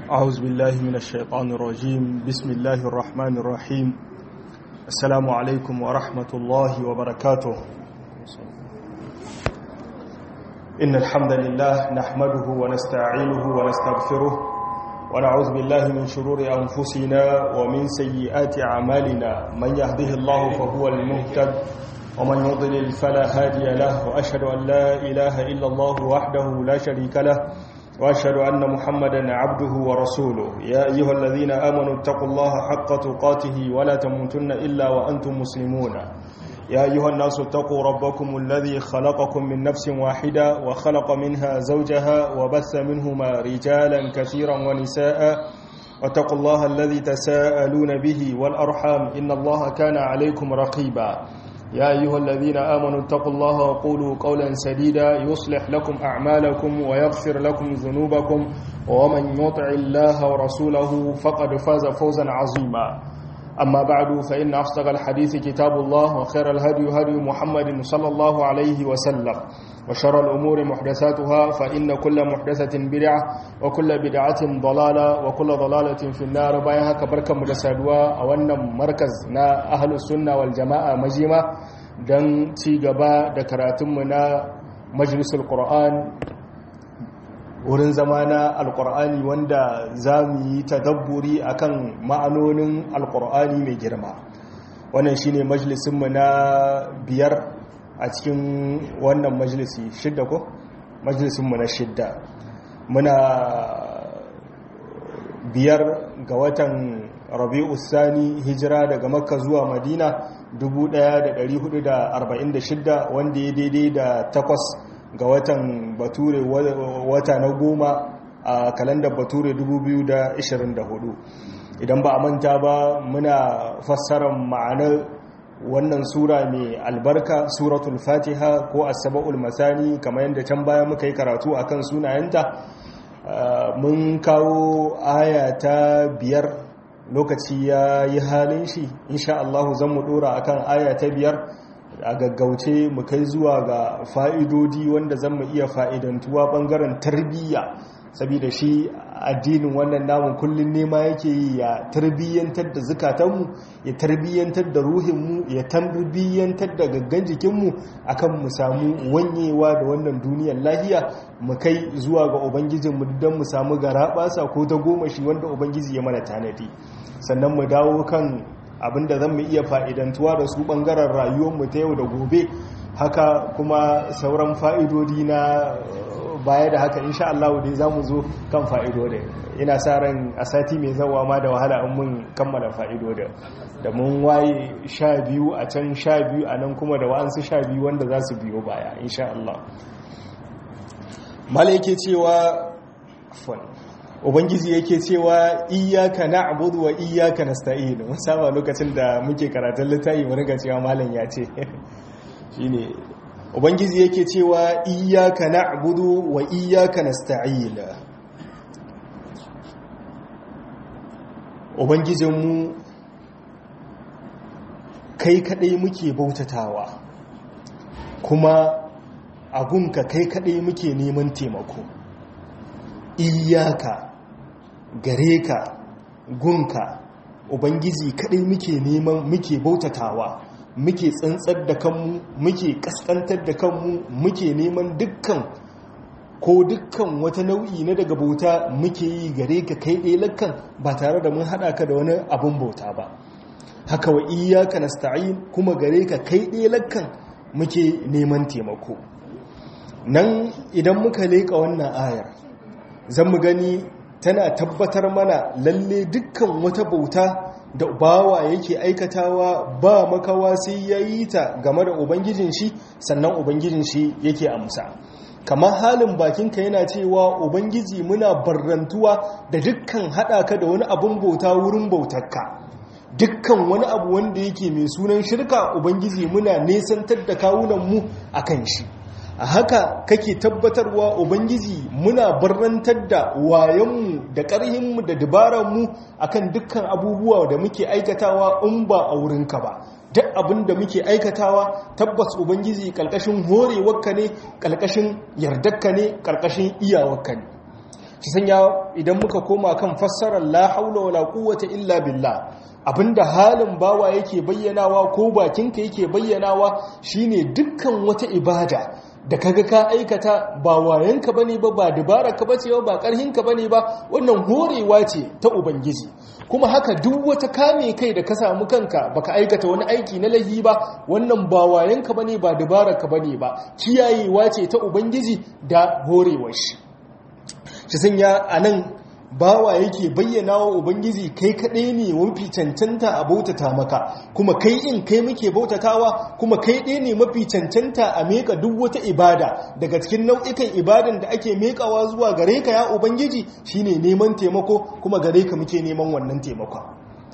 أعوذ بالله من الشيطان الرجيم بسم الله الرحمن الرحيم السلام عليكم ورحمة الله وبركاته إن الحمد لله نحمده ونستعينه ونستغفره ونعوذ بالله من شرور أنفسنا ومن سيئات أعمالنا من يهده الله فهو المهتد ومن يضلل فلا هادي له وأشهد أن لا إله إلا الله وحده لا شريك له وأشهد أن محمدا عبده ورسوله يا أيها الذين آمنوا اتقوا الله حق تقاته ولا تموتن إلا وأنتم مسلمون يا أيها الناس اتقوا ربكم الذي خلقكم من نفس واحدة وخلق منها زوجها وبث منهما رجالا كثيرا ونساء واتقوا الله الذي تساءلون به والأرحام إن الله كان عليكم رقيبا يا أيها الذين آمنوا اتقوا الله وقولوا قولا سديدا يصلح لكم أعمالكم ويغفر لكم ذنوبكم ومن يطع الله ورسوله فقد فاز فوزا عظيما أما بعد فإن أصدق الحديث كتاب الله وخير الهدي هدي محمد صلى الله عليه وسلم وشر الأمور محدثاتها فإن كل محدثة بدعة وكل بدعة ضلالة وكل ضلالة في النار بايها كبركة مدسادوا أولا مركز نا أهل السنة والجماعة مجيمة دن تيغبا دكراتمنا مجلس القرآن wurin zama na alkur'ani wanda za mu yi tadabburi akan ma'anonin alkur'ani mai girma wannan shine majalisinmu na biyar a cikin wannan majalisi shidda ko majalisinmu na shidda muna biyar ga watan rabi'u sani hijira daga makka zuwa madina 1446 wanda ya daidai da takwas ga watan bature wata na goma a kalandar bature 2024 idan ba a manta ba muna fassarar ma'anar wannan sura mai albarka suratul fatiha ko asaba'ul masani kamar yadda can baya muka yi karatu akan sunayenta mun kawo aya ta biyar lokaci ya yi halin shi insha Allah zan mu dora akan aya ta biyar a gaggauce mu kai zuwa ga fa'idodi wanda zan mu iya fa'idantuwa ɓangaren tarbiyya saboda shi addinin wannan namun kullum nema yake yi ya tarbiyyantar da zukatanmu ya tarbiyyantar da ruhinmu ya tarbiyyantar da gaggan jikinmu akan mu samu wanyewa da wannan duniyar lahiya mu kai zuwa ga ubangijinmu don mu samu garaɓasa ko ta goma shi wanda ubangiji ya mana tanadi sannan mu dawo kan abinda zan mu iya fa'idantuwa da su ɓangaren rayuwarmu ta yau da gobe haka kuma sauran fa'idodi na baya da haka insha Allah dai za mu zo kan fa'idodi ina sa ran a sati mai zawa ma da wahala an mun kammala fa'idodi da mun waye sha biyu a can sha biyu a nan kuma da wa'ansu sha biyu wanda za su biyo baya insha Allah mala yake cewa ubangiji yake cewa iyaka na'budu wa iyaka nasta'in mun saba lokacin da muke karatun littafi mu riga cewa malam ya ce shine ubangiji yake cewa iyaka na'budu wa iyaka nasta'in ubangijinmu kai kadai muke bautatawa kuma agunka kai kadai muke neman taimako iyaka gare ka gunka ubangiji kadai muke neman muke bautatawa muke tsantsar da kanmu muke kaskantar da kanmu muke neman dukkan ko dukkan wata nau'i na daga bauta muke yi gare ka kai ɗaya lakkan ba tare da mun haɗa ka da wani abin bauta ba haka wa iyaka nasta'in kuma gare ka kai ɗaya lakkan muke neman taimako nan idan muka leƙa wannan ayar zan mu gani tana tabbatar mana lalle dukkan wata bauta da bawa yake aikatawa ba makawa sai ya yi ta game da ubangijin shi sannan ubangijin shi yake amsa kamar halin bakinka yana cewa ubangiji muna barrantuwa da dukkan haɗaka da wani abin bauta wurin bautarka dukkan wani abu wanda yake mai sunan shirka ubangiji muna nesantar da kawunanmu a kan shi a haka kake tabbatarwa ubangiji muna barrantar da wayanmu da ƙarhinmu da dabararmu akan dukkan abubuwa da muke aikatawa in ba a wurinka ba duk abin da muke aikatawa tabbas ubangiji ƙarƙashin horewarka ne ƙarƙashin yardarka ne ƙarƙashin iyawarka ne ki sanya idan muka koma kan fassarar la haula wala quwwata illa billah abinda halin bawa yake bayyanawa ko bakinka yake bayyanawa shine dukkan wata ibada da kaga ka aikata ba wayanka bane ba ba dabaraka bace ba ba karhinka bane ba wannan horewa ce ta ubangiji kuma haka duk wata kame kai da ka samu kanka baka aikata wani aiki na lahi ba wannan ba wayanka bane ba dabaraka bane ba kiyayewa ce ta ubangiji da horewar shi shi sanya anan bawa yake bayyana wa ubangiji kai kaɗai ne mafi cancanta a bautata maka kuma kai in kai muke bautatawa kuma kai ɗaya ne mafi cancanta a meka duk wata ibada daga cikin nau'ikan ibadan da ake mekawa zuwa gare ka ya ubangiji shine neman taimako kuma gare ka muke neman wannan taimakon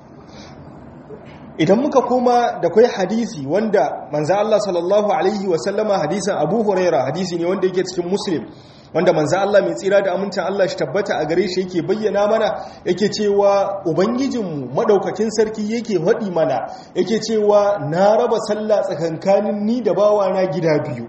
idan muka koma da kai hadisi wanda manzo Allah sallallahu alaihi wasallama hadisin Abu Huraira hadisi ne wanda yake cikin Muslim wanda manzo Allah mai tsira da amincin Allah shi tabbata a gare shi yake bayyana mana yake cewa ubangijinmu madaukakin sarki yake faɗi mana yake cewa na raba sallah tsakankanin ni da bawa na gida biyu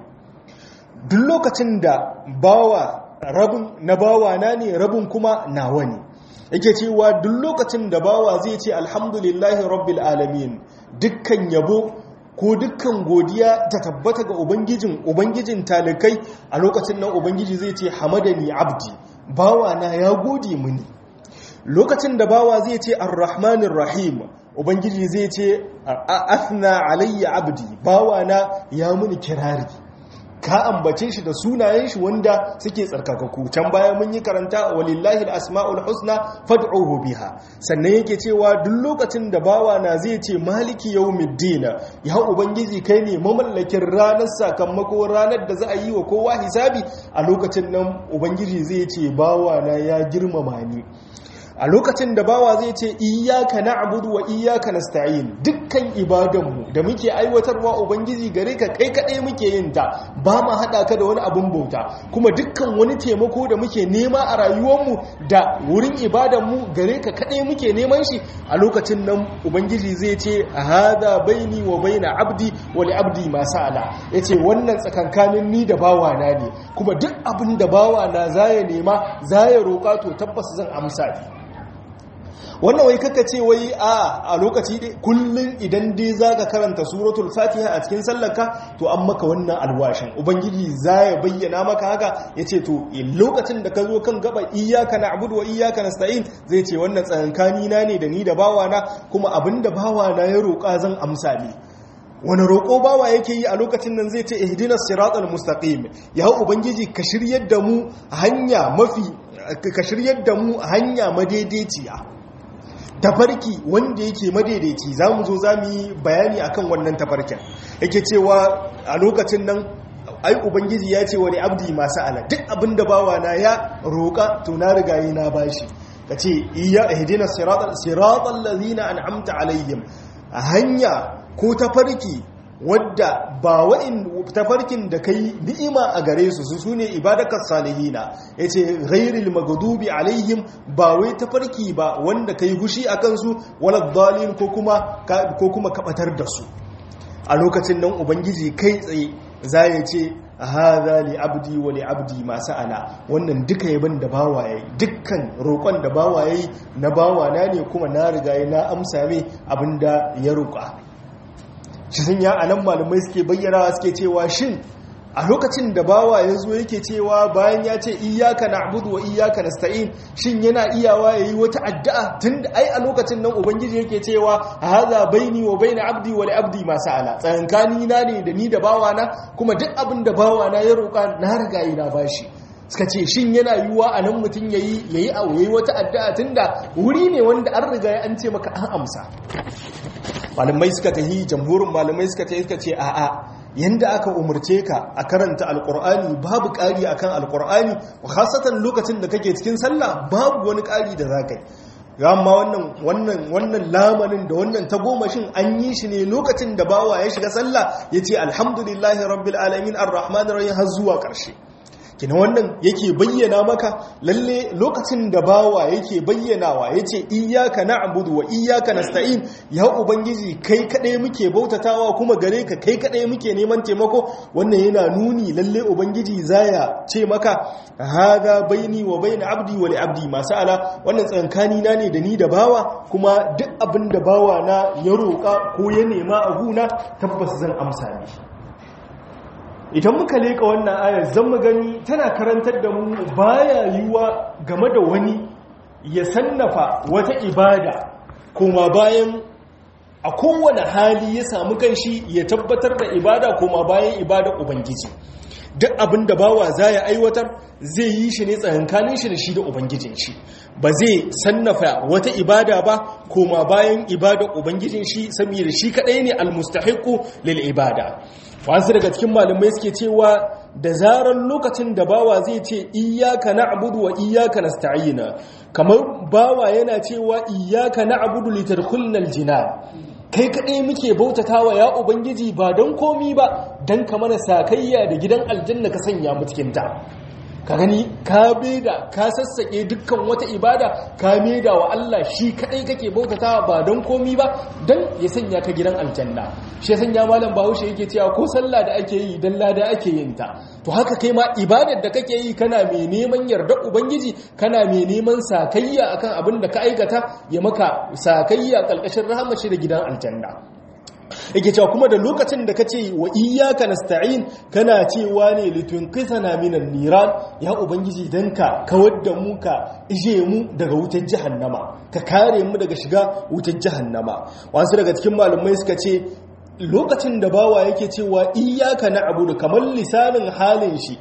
duk lokacin da bawa rabin na bawa na ne rabin kuma nawa ne yake cewa duk lokacin da bawa zai ce alhamdulillahi rabbil alamin dukkan yabo ko dukkan godiya ta tabbata ga ubangijin ubangijin talikai a lokacin nan ubangiji zai ce hamadani abdi bawa na ya gode mini lokacin da bawa zai ce arrahmanir rahim ubangiji zai ce athna alayya abdi bawa na ya muni kirari ka ambace shi da sunayen shi wanda suke tsarkakaku can baya mun yi karanta walillahi asma'ul husna fad'uhu biha sannan yake cewa duk lokacin da bawa na zai ce maliki yawmiddin ya ubangiji kai ne mamallakin ranar sakamako ranar da za a yi wa kowa hisabi a lokacin nan ubangiji zai ce bawa na ya girmama ni a lokacin da bawa zai ce iyaka na'budu wa iyaka nasta'in dukkan ibadanmu da muke aiwatarwa ubangiji gare ka kai kadai muke yin ta ba ma hada ka da wani abun bauta kuma dukkan wani taimako da muke nema a rayuwarmu da wurin ibadanmu gare ka kadai muke neman shi a lokacin nan ubangiji zai ce hada baini wa baina abdi wa li abdi ma sa'ala yace wannan tsakankanin ni da bawa na ne kuma duk abin da bawa na zaya nema zaya roka to tabbas zan amsa ni wannan wai kaka ce wai a a lokaci dai kullun idan dai zaka karanta suratul fatiha a cikin sallarka to an maka wannan alwashin ubangiji ya bayyana maka haka yace to lokacin da ka zo kan gaba iyyaka na'budu wa iyyaka nasta'in zai ce wannan tsankani na ne da ni da bawana kuma abinda bawana ya roƙa zan amsa ne wani roƙo bawa yake yi a lokacin nan zai ce ihdina siratal mustaqim ya ubangiji ka shiryar da mu hanya mafi ka shiryar da mu hanya madaidaiciya tafarki wanda yake madaidaici za mu zo za mu yi bayani akan wannan tafarkin yake cewa a lokacin nan ai ubangiji ya ce wani abdi masu ala duk abin da bawa na ya roƙa to na riga yi na bashi ka ce iya ihdina siratal ladina an'amta alaihim a hanya ko tafarki wadda ba wa'in tafarkin da kai ni'ima a gare su su sune ibadakar salihina yace ghairil maghdubi alaihim ba wai tafarki ba wanda kai gushi akan su walad dalin ko kuma ko kuma kabatar da su a lokacin nan ubangiji kai tsaye za ya ce hadha li abdi wa li abdi ma sa'ala wannan duka yaban da bawa yayi dukkan roƙon da bawa yayi na bawa na ne kuma na riga na amsa mai abinda ya roƙa shi sun ya anan malamai suke bayyana suke cewa shin a lokacin da bawa ya zo yake cewa bayan ya ce iyaka na'budu wa iyaka nasta'in shin yana iyawa yayi wata addu'a tunda ai a lokacin nan ubangiji yake cewa hadha baini wa baina abdi wa li abdi ma sa'ala tsankani na ne da ni da bawa na kuma duk abin da bawa na ya roka na riga ina bashi suka ce shin yana yiwuwa a nan mutum yayi yayi abu yayi wata addu'a tunda wuri ne wanda an riga an ce maka an amsa malamai suka tahi jamhurin malamai suka tahi suka ce a'a yanda aka umarce ka a karanta alkur'ani babu ƙari akan alkur'ani khasatan lokacin da kake cikin sallah babu wani ƙari da zaka yi amma wannan wannan wannan lamarin da wannan tagomashin an yi shi ne lokacin da bawa ya shiga sallah yace alhamdulillahi rabbil alamin arrahmanir rahim har zuwa ƙarshe kina wannan yake bayyana maka lalle lokacin da bawa yake bayyanawa yace iyyaka na'budu wa iyyaka nasta'in ya ubangiji kai kadai muke bautatawa kuma gare ka kai kadai muke neman taimako wannan yana nuni lalle ubangiji zaya ce maka hada baini wa baina abdi wa li abdi masala wannan tsankani na ne da ni da bawa kuma duk abin da bawa na ya roka ko ya nema a guna tabbas zan amsa mishi idan muka leka wannan ayar zan mu gani tana karantar da mu baya yiwa game da wani ya sannafa wata ibada kuma bayan a kowane hali ya samu kanshi ya tabbatar da ibada kuma bayan ibada ubangiji duk abin da bawa za ya aiwatar zai yi shi ne tsakankanin shi da shi da ubangijin shi ba zai sannafa wata ibada ba koma bayan ibada ubangijin shi saboda shi kadai ne almustahiqu lil ibada wasu daga cikin malamai suke cewa da zarar lokacin da bawa zai ce iyyaka na'budu wa iyyaka nasta'ina kamar bawa yana cewa iyyaka na'budu litadkhulna aljinan kai kaɗai muke bautatawa ya ubangiji ba don komi ba don ka mana sakayya da gidan aljanna ka sanya mu cikinta ka gani ka beda ka sassaƙe dukkan wata ibada ka meda wa Allah shi kaɗai kake bautatawa ba don komi ba don ya sanya ka gidan aljanna shi ya sanya malam bahaushe yake cewa ko sallah da ake yi don lada ake yin ta to haka kai ma ibadar da kake yi kana mai neman yarda ubangiji kana mai neman sakayya akan abin da ka aikata ya maka sakayya kalkashin rahamashi da gidan aljanna yake cewa kuma da lokacin da kace wa iyyaka nasta'in kana cewa ne litunqisana minan niran ya ubangiji dan ka kawar da mu ka ije mu daga wutar jahannama ka kare mu daga shiga wutar jahannama wasu daga cikin malumai suka ce lokacin da bawa yake cewa iyaka na abudu kamar lisanin halin shi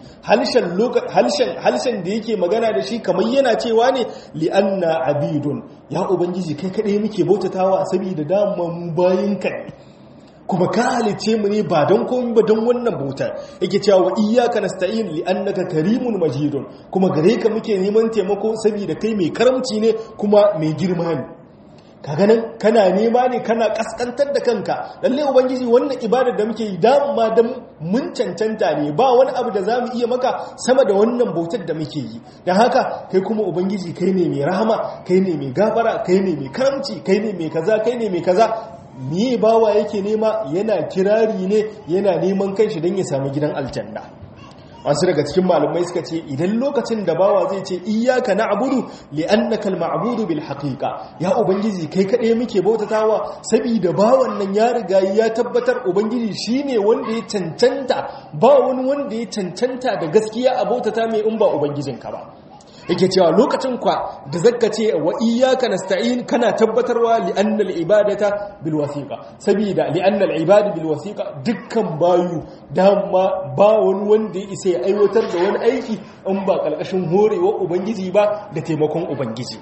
halshen da yake magana da shi kamar yana cewa ne li'anna abidun ya ubangiji kai kaɗai muke bautatawa saboda dama mu bayin ka kuma ka halice mu ne ba don komi ba don wannan bautar yake cewa wa iyyaka nasta'in li'annaka karimun majidun kuma gare ka muke neman taimako saboda kai mai karamci ne kuma mai girma ne kaga nan kana nema ne kana kaskantar da kanka lalle ubangiji wannan ibadar da muke yi dama da mun cancanta ne ba wani abu da zamu iya maka sama da wannan bautar da muke yi dan haka kai kuma ubangiji kai ne mai rahama kai ne mai gafara kai ne mai karamci kai ne mai kaza kai ne mai kaza me bawa yake nema yana kirari ne yana neman kanshi don ya sami gidan aljanna wasu daga cikin malumai suka ce idan lokacin da bawa zai ce iyaka na'budu li'annaka al-ma'budu bil haqiqa ya ubangiji kai kaɗai muke bautatawa saboda bawan nan ya riga ya tabbatar ubangiji shine wanda ya cancanta ba wani wanda ya cancanta da gaskiya a bautata mai in ba ubangijinka ba yake cewa lokacin kwa da zakka ce wa iyyaka nasta'in kana tabbatarwa li anna al ibadata bil wasiqa saboda li anna al ibada bil wasiqa dukkan bayu dama ba wani wanda ya isa ya aiwatar da wani aiki in ba kalkashin horewa ubangiji ba da taimakon ubangiji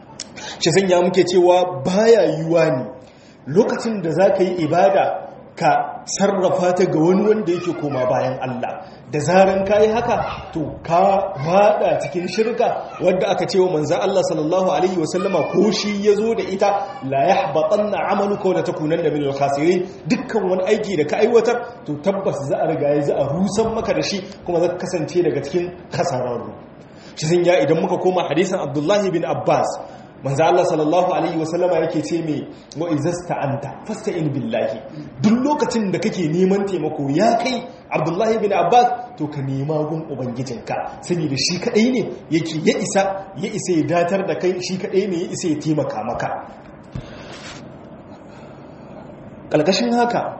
shi sanya muke cewa baya yiwa ne lokacin da zaka yi ibada ka sarrafa ta ga wani wanda yake koma bayan Allah da zaran ka yi haka to ka wada cikin shirka wadda aka ce wa manzan Allah sallallahu alaihi wasallama ko shi ya zo da ita la yahbatanna amaluka wa takunanna minal khasirin dukkan wani aiki da ka aiwatar to tabbas za a riga ya za a rusan maka da shi kuma za ka kasance daga cikin kasararru shi sun ya idan muka koma hadisan Abdullahi bin Abbas manzo Allah sallallahu alaihi wasallama yake ce me wa izasta anta fasta'in billahi duk lokacin da kake neman taimako ya kai Abdullahi bin Abbas to ka nema gun ubangijinka saboda shi kadai ne yake ya isa ya isa ya datar da kai shi kadai ne ya isa ya taimaka maka kalkashin haka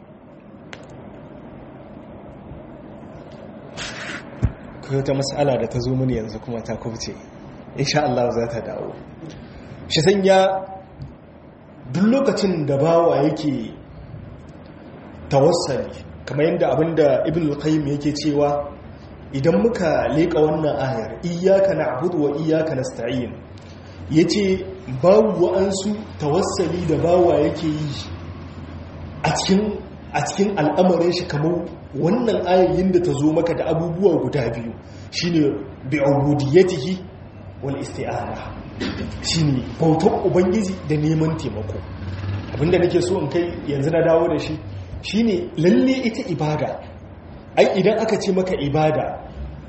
kai ta mas'ala da ta zo mini yanzu kuma ta kubce insha Allah za ta dawo shi sanya duk lokacin da bawa yake tawassali kamar yadda abinda ibn al-qayyim yake cewa idan muka leka wannan ayar iyyaka na'budu wa iyyaka nasta'in yace babu wa'ansu tawassali da bawa yake yi a cikin a cikin al'amarin shi kamar wannan ayoyin da ta zo maka da abubuwa guda biyu shine bi'ubudiyatihi wal isti'ana shine bautar ubangiji da neman taimako abinda nake so in kai yanzu na dawo da shi shine lalle ita ibada ai idan aka ce maka ibada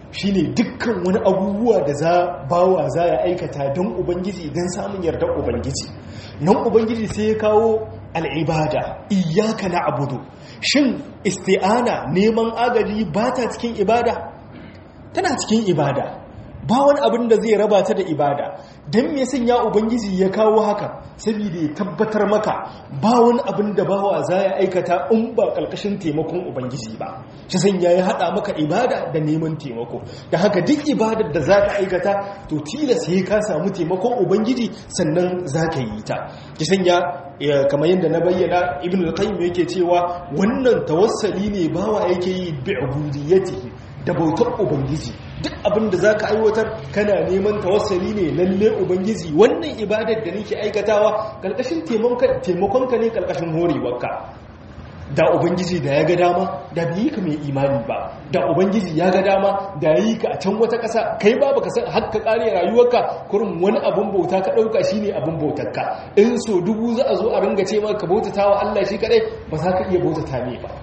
shine dukkan wani abubuwa da za bawa za ya aikata don ubangiji don samun yardar ubangiji nan ubangiji sai ya kawo al'ibada iyaka na abudu shin isti'ana neman agaji ba ta cikin ibada tana cikin ibada ba wani abin da zai raba ta da ibada don me sanya ubangiji ya kawo haka saboda ya tabbatar maka ba wani abin da bawa za ya aikata in ba ƙarƙashin taimakon ubangiji ba shi sanya ya haɗa maka ibada da neman taimako da haka duk ibadar da za ka aikata to tilas ya ka samu taimakon ubangiji sannan za ka yi ta shi sanya kamar yadda na bayyana ibn al-qayyim yake cewa wannan tawassali ne bawa yake yi bi ubudiyatihi da bautar ubangiji duk abin da za ka aiwatar kana neman tawassali ne lalle ubangiji wannan ibadar da nake aikatawa ƙarƙashin taimakonka ne ƙarƙashin horewarka da ubangiji da ya ga dama da bi ka mai imani ba da ubangiji ya ga dama da yi ka a can wata ƙasa kai ba baka san har ka ƙare rayuwarka kurin wani abin bauta ka ɗauka shine abin bautarka in so dubu za a zo a ringa ce maka bautata wa Allah shi kadai ba za ka iya bautata ne ba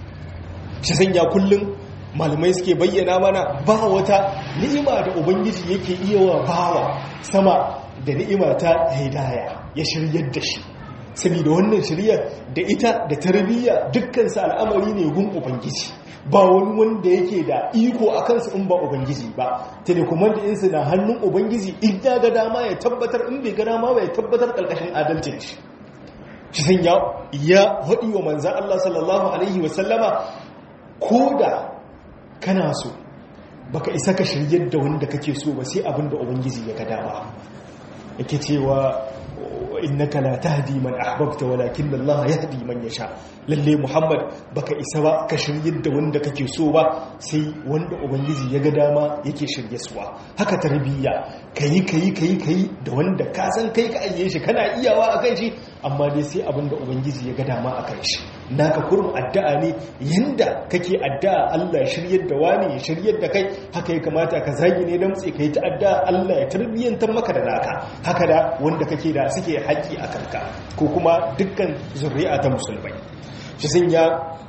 shi sanya kullum malamai suke bayyana mana ba wata ni'ima da ubangiji yake iya wa bawa sama da ni'ima ta hidaya ya shiryar da shi saboda wannan shiryar da ita da tarbiyya dukkan su al'amari ne gun ubangiji ba wani wanda yake da iko a kansu in ba ubangiji ba telekoman da insu na hannun ubangiji in ya ga dama ya tabbatar in bai ga dama ba ya tabbatar karkashin adalcin shi shi san ya haɗi wa manzan Allah sallallahu alaihi wasallama ko da kana so baka isa ka shiryar da wanda kake so ba sai abin da ubangiji ya ga dama yake cewa innaka la tahdi man ahbabta walakin Allah yahdi man yasha lalle Muhammad baka isa ba ka shiryar da wanda kake so ba sai wanda ubangiji ya ga dama yake shirye suwa haka tarbiyya kayi kayi kayi kayi da wanda ka san kai ka ayye shi kana iyawa akan shi amma dai sai abin da ubangiji ya ga dama akan shi naka kurum addu'a ne yanda kake addu'a Allah ya shiryar da wani ya shiryar da kai haka ya kamata ka zagi ne dan tsaye kai ta addu'a Allah ya tarbiyyantar maka da naka haka da wanda kake da suke haƙi a kanka ko kuma dukkan zuri'a ta musulmai shi sun ya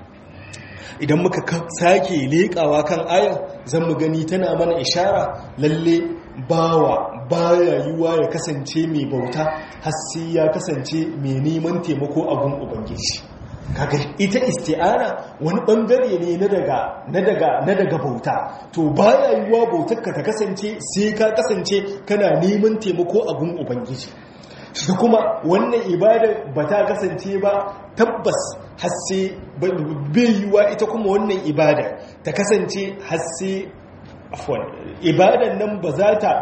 idan muka sake leƙawa kan ayan zan mu gani tana mana ishara lalle bawa baya yiwa ya kasance mai bauta har sai ya kasance mai neman taimako a gun ubangiji kaga ita isti'ana wani bangare ne na daga na daga na daga bauta to baya yiwa bautarka ta kasance sai ka kasance kana neman taimako a gun ubangiji shi kuma wannan ibada ba ta kasance ba tabbas hasse bai yiwa ita kuma wannan ibada ta kasance hasse afwan ibadan nan ba za ta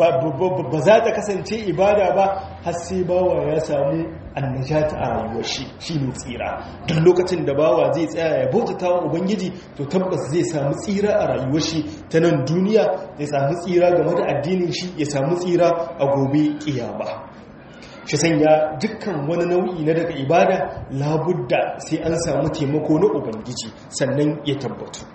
ba za ta kasance ibada ba har sai bawa ya samu annajata a rayuwar shi shine tsira duk lokacin da bawa zai tsaya ya bautata wa ubangiji to tabbas zai samu tsira a rayuwar shi ta nan duniya ya samu tsira game da addinin shi ya samu tsira a gobe kiyama shi sanya dukkan wani nau'i na daga ibada labudda sai an samu taimako na ubangiji sannan ya tabbatu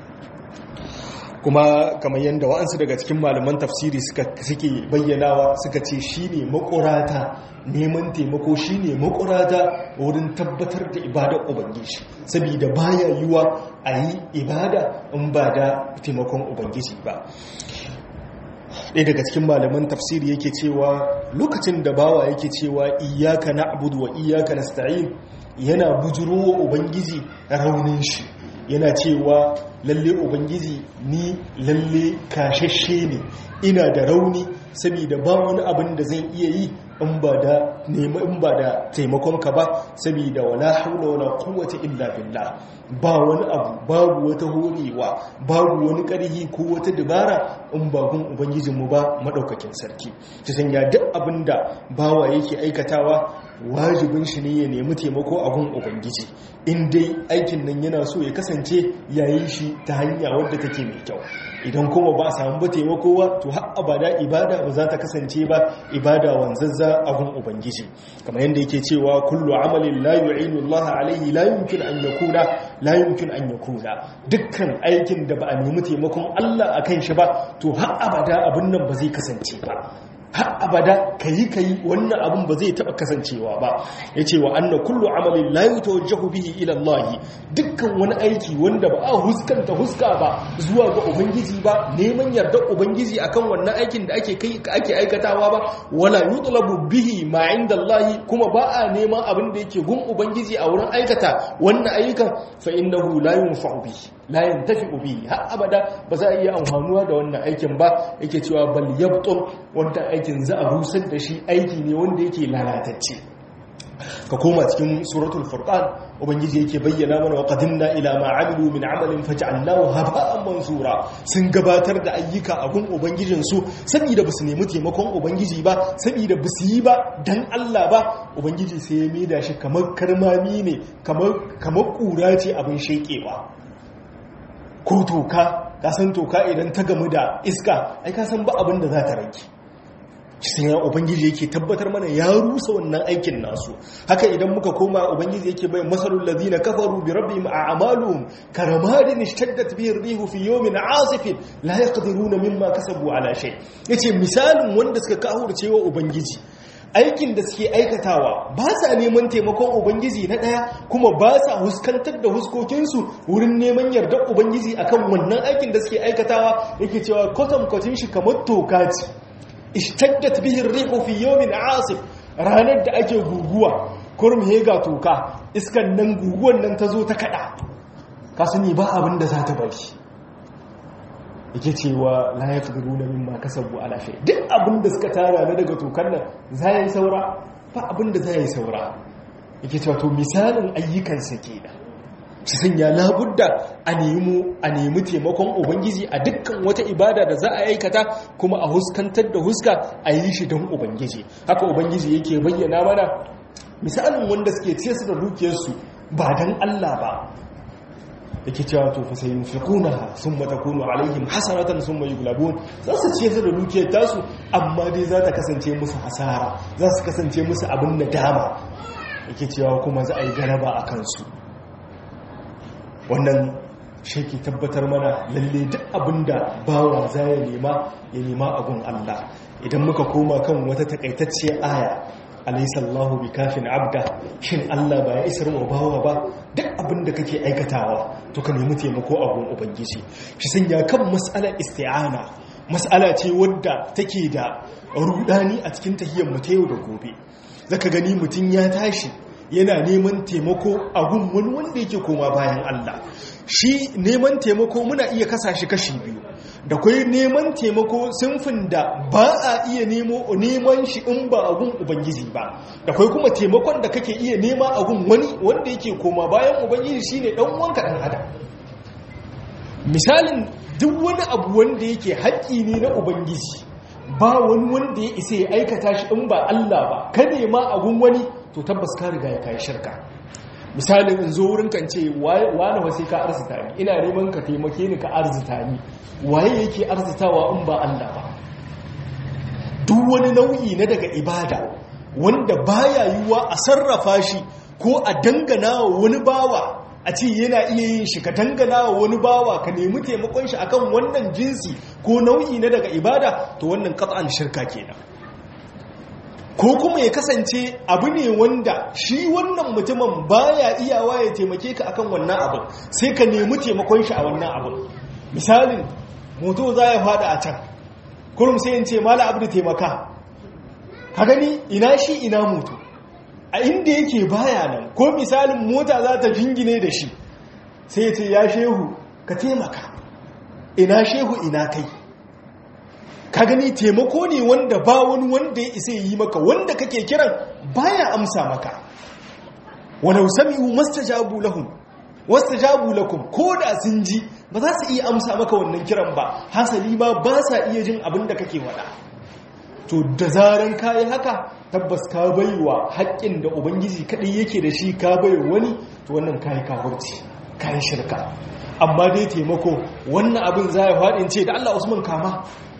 kuma kamar yadda wa'ansu daga cikin malaman tafsiri suke bayyanawa suka ce shi ne makurata neman taimako shi ne makurata wurin tabbatar da ibadar ubangiji saboda baya yiwa a yi ibada in ba da taimakon ubangiji ba ɗaya daga cikin malaman tafsiri yake cewa lokacin da bawa yake cewa iyaka na abudu wa iyaka na sta'in yana bujiro wa ubangiji raunin shi yana cewa lalle ubangiji ni lalle kashashe ne ina da rauni saboda ba wani abin da zan iya yi in ba da nema in ba da taimakonka ba saboda wala haula wala quwwata illa billah ba wani abu babu wata horewa babu wani ƙarhi ko wata dabara in ba gun ubangijinmu ba madaukakin sarki ta sanya duk abin da bawa yake aikatawa wajibin shi ne ya nemi taimako a gun ubangiji in dai aikin nan yana so ya kasance yayin shi ta hanya wadda take mai kyau idan kuma ba a samu ba taimako ba to har abada ibada ba za ta kasance ba ibada wanzazza a gun ubangiji kamar yadda yake cewa kullu amalin la yu'inu Allah alaihi la yumkin an yakuna la yumkin an yakuna dukkan aikin da ba a nemi taimakon Allah akan shi ba to har abada abin nan ba zai kasance ba har abada kayi kayi wannan abin ba zai taba kasancewa ba yace wa anna kullu amalin la yutawajjahu bihi ila Allah dukkan wani aiki wanda ba a huskanta huska ba zuwa ga ubangiji ba neman yardar ubangiji akan wannan aikin da ake kai ake aikatawa ba wala yutlabu bihi ma inda Allah kuma ba a neman abin da yake gun ubangiji a wurin aikata wannan ayyukan fa innahu la yunfa'u bihi la yantafi'u bihi har abada ba za a iya amfanuwa da wannan aikin ba yake cewa bal yabtul wanda aikin za a rusar da shi aiki ne wanda yake lalatacce ka koma cikin suratul furqan ubangiji yake bayyana mana wa qadimna ila ma amilu min amalin faj'alnahu haba'an mansura sun gabatar da ayyuka a gun ubangijin su saboda basu nemi taimakon ubangiji ba saboda basu yi ba dan Allah ba ubangiji sai ya maida shi kamar karmami ne kamar kamar kura ce abin shekewa ko toka ka san toka idan ta gamu da iska ai ka san ba abin da za ta rage sai ya ubangiji yake tabbatar mana ya rusa wannan aikin nasu haka idan muka koma ubangiji yake bai masalul ladina kafaru bi rabbihim a'maluhum karamadin ishtaddat bihi ar-rihu fi yawmin 'asifin la yaqdiruna mimma kasabu ala shay yace misalin wanda suka kahurce wa ubangiji aikin da suke aikatawa ba sa neman taimakon ubangiji na ɗaya kuma ba sa huskantar da huskokinsu wurin neman yardar ubangiji akan wannan aikin da suke aikatawa yake cewa kwatankwacin shi kamar toka ce ishtaddat bihin rihu fi yawmin asif ranar da ake guguwa kurum hega toka iskan nan guguwan nan ta zo ta kada ka sani ba abin da za ta bari yake cewa la ya ƙudu na mimma kasabu ala shay duk abin da suka tara na daga tokan nan za yi saura ba abin da za yi saura yake cewa to misalin ayyukansa ke da su sanya labudda a nemi a nemi taimakon ubangiji a dukkan wata ibada da za a aikata kuma a huskantar da huska a yi shi don ubangiji haka ubangiji yake bayyana mana misalin wanda suke ce su da dukiyarsu ba don Allah ba yake cewa to fa sai yunfiquna thumma takunu alaihim hasaratan thumma yughlabun za su ce su da dukiyar tasu amma dai za ta kasance musu hasara za su kasance musu abin nadama yake cewa kuma za a yi garaba a kansu wannan shi ke tabbatar mana lalle duk abinda bawa za ya nema ya nema abun Allah idan muka koma kan wata takaitacciyar aya alaisallahu bi kafin abda shin Allah ba ya isar wa bawa ba duk abin da kake aikatawa to ka nemi taimako a gun ubangiji shi sanya kan mas'alar isti'ana mas'ala ce wadda take da rudani a cikin tahiyyar mu ta yau da gobe zaka gani mutum ya tashi yana neman taimako a gun wani wanda yake koma bayan Allah shi neman taimako muna iya kasa shi kashi biyu da kwai neman taimako sinfin da ba a iya nemo neman shi in ba a gun ubangiji ba da kwai kuma taimakon da kake iya nema a gun wani wanda yake koma bayan ubangiji shine dan wanka dan adam misalin duk wani abu wanda yake haƙƙi ne na ubangiji ba wani wanda ya isa ya aikata shi in ba Allah ba ka nema a gun wani to tabbas ka riga ya kai shirka misalin in zo wurin kan ce wani wasu ka arzita ni ina neman ka taimake ni ka arzita ni waye yake arzitawa in ba Allah ba duk wani nau'i na daga ibada wanda baya yiwuwa a sarrafa shi ko a dangana wa wani bawa a ce yana iya yin shi ka dangana wa wani bawa ka nemi taimakon shi akan wannan jinsi ko nau'i na daga ibada to wannan qat'an shirka kenan ko kuma ya kasance abu ne wanda shi wannan mutumin baya iyawa ya taimake ka akan wannan abin sai ka nemi taimakon shi a wannan abin misalin moto za ya fada a can kurum sai in ce mala abu da taimaka ka gani ina shi ina moto a inda yake baya nan ko misalin mota za ta jingine da shi sai ya ce ya shehu ka taimaka ina shehu ina kai ka gani taimako ne wanda ba wani wanda ya isa yi maka wanda kake kiran baya amsa maka walau sami'u mastajabu lahum wastajabu lakum da sun ji ba za su iya amsa maka wannan kiran ba hasali ma ba sa iya jin abin da kake wada to da zaran kayi haka tabbas ka baiwa haƙƙin da ubangiji kadai yake da shi ka bai wani to wannan kayi kafirci kayi shirka amma dai taimako wannan abin za ya faɗin ce da Allah Usman kama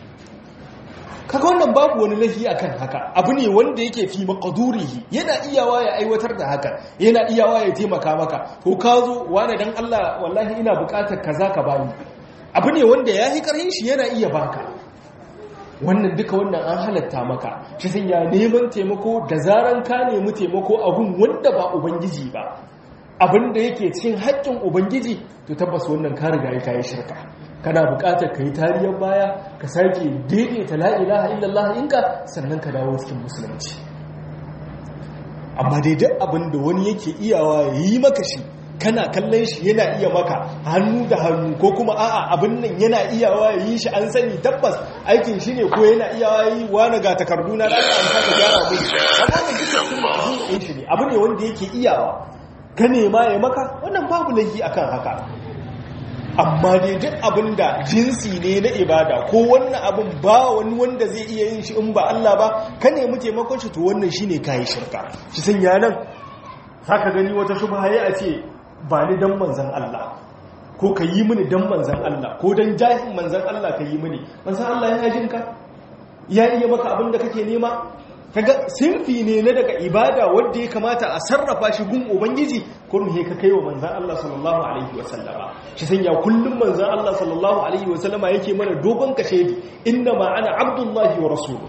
kaga wannan babu wani lafi akan haka abu ne wanda yake fi maqdurihi yana iyawa ya aiwatar da haka yana iyawa ya taimaka maka ko ka zo wani dan Allah wallahi ina bukatar kaza ka bani abu ne wanda ya yi karhin shi yana iya baka wannan duka wannan an halatta maka shi sun ya neman taimako da zaran ka nemi taimako abun wanda ba ubangiji ba abinda yake cikin haƙƙin ubangiji to tabbas wannan ka riga ya kayi shirka kana buƙatar ka yi tariyar baya ka sake daidaita la ilaha illallah inka sannan ka dawo cikin musulunci amma dai duk abinda wani yake iyawa ya yi maka shi kana kallon shi yana iya maka hannu da hannu ko kuma a'a abin nan yana iyawa ya yi shi an sani tabbas aikin shi ne ko yana iyawa yi wani ga takardu na da an saka gyara mu amma shi ne abu ne wanda yake iyawa ka nema ya maka wannan babu laifi akan haka amma dai duk abin da jinsi ne na ibada ko wannan abin ba wani wanda zai iya yin shi in ba Allah ba ka nemi taimakon shi to wannan shine kai shirka shi sanya nan haka gani wata shubha ya ce ba ni dan manzan Allah ko ka yi mini dan manzan Allah ko dan jahin manzan Allah ka yi mini manzan Allah yana jin ka ya iya maka abin da kake nema kaga sinfi ne na daga ibada wanda ya kamata a sarrafa shi gun ubangiji kullum he ka kai wa manzan Allah sallallahu alaihi wasallama shi sanya kullum manzan Allah sallallahu alaihi wasallama yake mana dogon kashedi inna ma ana abdullahi wa rasuluhu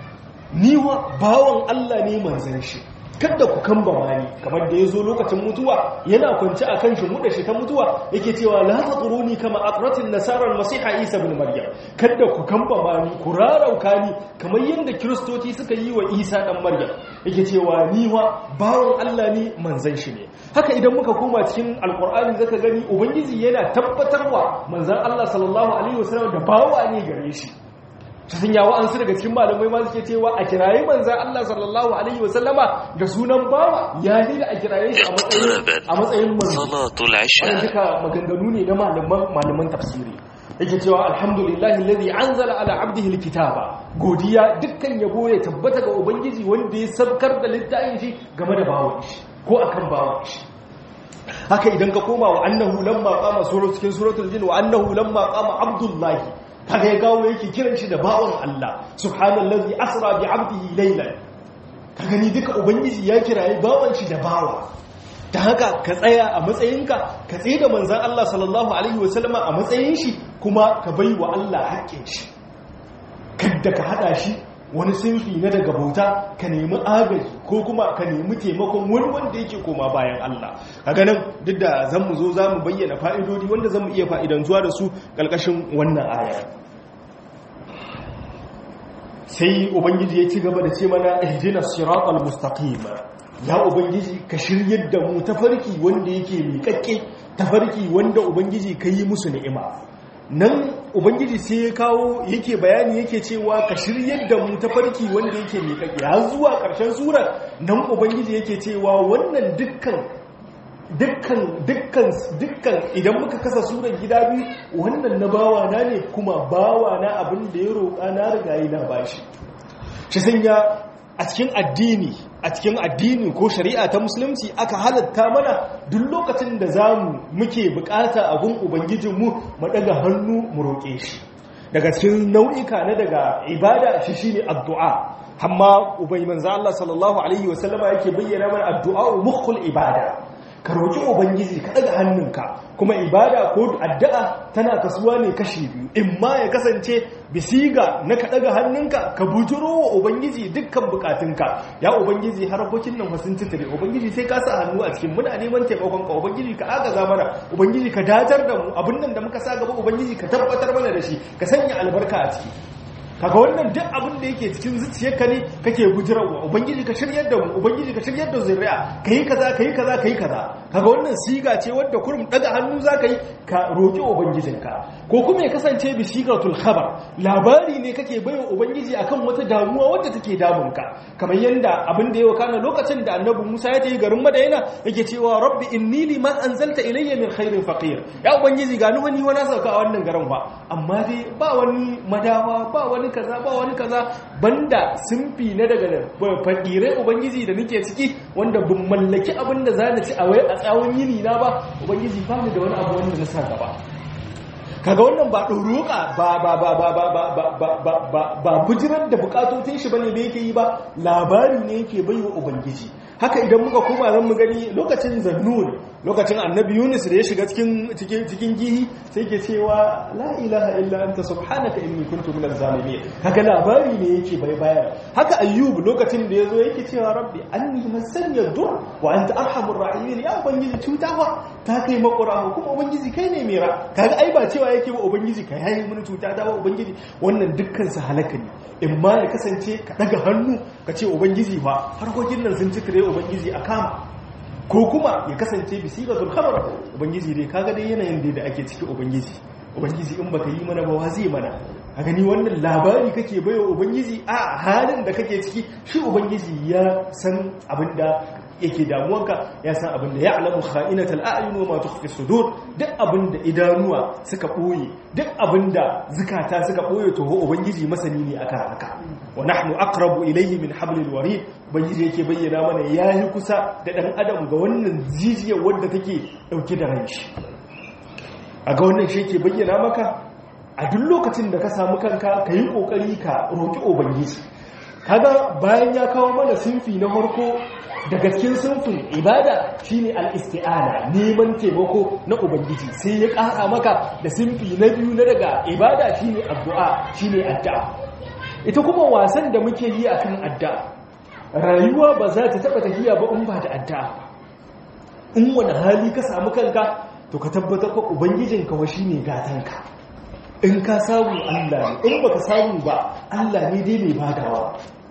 ni wa bawan Allah ne manzan shi kada ku kamba mani kamar da ya zo lokacin mutuwa yana kwanci a kan shi muda shi ta mutuwa yake cewa la taquruni kama aqratin nasarar masiha isa ibn maryam kada ku kamba mani ku rarauka ni kamar yadda kiristoci suka yi wa isa dan maryam yake cewa ni wa bawon Allah ne manzan shi ne haka idan muka koma cikin alqur'ani zaka gani ubangiji yana tabbatarwa manzan Allah sallallahu alaihi wasallam da bawa ne gare shi ta sun yawo an su daga cikin malamai ma suke cewa a kiraye manzan Allah sallallahu alaihi wasallama da sunan bawa ya yi da a kiraye shi a matsayin manzo wannan duka maganganu ne na malaman malaman tafsiri yake cewa alhamdulillahi alladhi anzala ala abdihi alkitaba godiya dukkan yabo ya tabbata ga ubangiji wanda ya sabkar da littafin shi game da bawon shi ko akan bawon shi haka idan ka koma wa annahu lamma qama sura cikin suratul jin wa annahu lamma qama abdullahi kaga ya gawo yake kiran shi da bawon Allah subhanallazi asra bi 'abdihi laylan ka gani duka ubangiji ya kiraye bawon shi da bawa ta haka ka tsaya a matsayinka ka tsaye da manzan Allah sallallahu alaihi wasallama a matsayin shi kuma ka bai wa Allah haƙƙin shi kadda ka hada shi wani sinfi na daga bauta ka nemi agaji ko kuma ka nemi taimakon wani wanda yake koma bayan Allah kaga nan duk da zan mu zo za mu bayyana fa'idodi wanda zan mu iya fa'idantuwa da su ƙarƙashin wannan aya sai ubangiji ya ci gaba da ce mana ihdina siratal mustaqim ya ubangiji ka shiryar da mu tafarki wanda yake miƙaƙƙe tafarki wanda ubangiji ka yi musu ni'ima nan ubangiji sai ya kawo yake bayani yake cewa ka shiryar da mu tafarki wanda yake miƙaƙƙe har zuwa ƙarshen surar nan ubangiji yake cewa wannan dukkan dukkan dukkan dukkan idan muka kasa surar gida biyu wannan na bawa na ne kuma bawa na abin da ya roƙa na riga yi na bashi shi sanya a cikin addini a cikin addini ko shari'a ta musulunci aka halatta mana duk lokacin da zamu muke bukata a gun ubangijinmu mu daga hannu mu roƙe shi daga cikin nau'ika na daga ibada shi shine addu'a amma ubai manzo Allah sallallahu alaihi wasallama yake bayyana mana addu'a mukhul ibada ka roƙi ubangiji ka ɗaga hannunka kuma ibada ko addu'a tana kasuwa ne kashi biyu in ma ya kasance bisiga na ka ɗaga hannunka ka bujuro wa ubangiji dukkan bukatunka ya ubangiji harkokin nan fasin titire ubangiji sai ka sa hannu a cikin muna neman taimakon ka ubangiji ka agaza mana ubangiji ka datar da mu abin nan da muka sa gaba ubangiji ka tabbatar mana da shi ka sanya albarka a ciki kaga wannan duk abin da yake cikin zuciyarka ne kake bujirawa ubangiji ka shiryar da mu ubangiji ka shiryar da zuriya kai kaza kai kaza kai kaza kaga wannan siga ce wadda kurum daga hannu zaka yi ka roki ubangijinka ko kuma ya kasance bi sigatul khabar labari ne kake baiwa ubangiji akan wata damuwa wadda take damunka kamar yanda abin da ya wakana lokacin da annabi Musa ya tafi garin Madina yake cewa rabbi inni lima anzalta ilayya min khairin faqir ya ubangiji ga ni wani wani sauka a wannan garin ba amma dai ba wani madawa ba wani wani kaza ba wani kaza banda simfi na daga fakirai ubangiji da nake ciki wanda bin mallaki abin da za ci a wai a tsawon yini na ba ubangiji ba ni da wani abu wanda na sa gaba kaga wannan ba ɗauroka ba ba ba ba ba ba ba ba ba ba ba bujirar da bukatotin shi bane da yake yi ba labari ne yake bai wa ubangiji haka idan muka koma zan mu gani lokacin zannun lokacin annabi yunus da ya shiga cikin cikin cikin gihi sai ke cewa la ilaha illa anta subhanaka inni kuntu minaz zalimin haka labari ne yake bai bayar haka ayyub lokacin da yazo yake cewa rabbi anni masani dur wa anta arhamur rahimin ya ubangiji cutawa ta kai makura kuma ubangiji kai ne mera kaga ai ba cewa yake ba ubangiji kai yayi mun cuta da ba ubangiji wannan dukkan su halaka ne in ma ya kasance ka daga hannu ka ce ubangiji ba harkokin nan sun cikire ubangiji a kama ko kuma ya kasance bisigatul khabar ubangiji dai kaga dai yanayin da ake ciki ubangiji ubangiji in baka yi mana ba wa zai mana a gani wannan labari kake baiwa ubangiji a halin da kake ciki shi ubangiji ya san abinda yake damuwanka ya san abinda ya alamu kha'inatal a'yun wa ma tukhfi sudur duk abinda idanuwa suka boye duk abinda zukata suka boye to ubangiji masani ne akan haka wa nahnu aqrabu ilayhi min hablil warid ubangiji yake bayyana mana yayi kusa da dan adam ga wannan jijiyar wanda take dauke da ranshi a ga wannan shi yake bayyana maka a duk lokacin da ka samu kanka ka yi ƙoƙari ka roƙi ubangiji kaga bayan ya kawo mana sinfi na farko daga cikin sinfin ibada shine al-isti'ana neman taimako na ubangiji sai ya ƙara maka da sinfi na biyu na daga ibada shine addu'a shine addu'a ita kuma wasan da muke yi akan addu'a rayuwa ba za ta taɓa tafiya ba in ba da addu'a in wani hali ka samu kanka to ka tabbatar ko ubangijinka wa shine gatanka in ka samu Allah ne in baka samu ba Allah ne dai mai badawa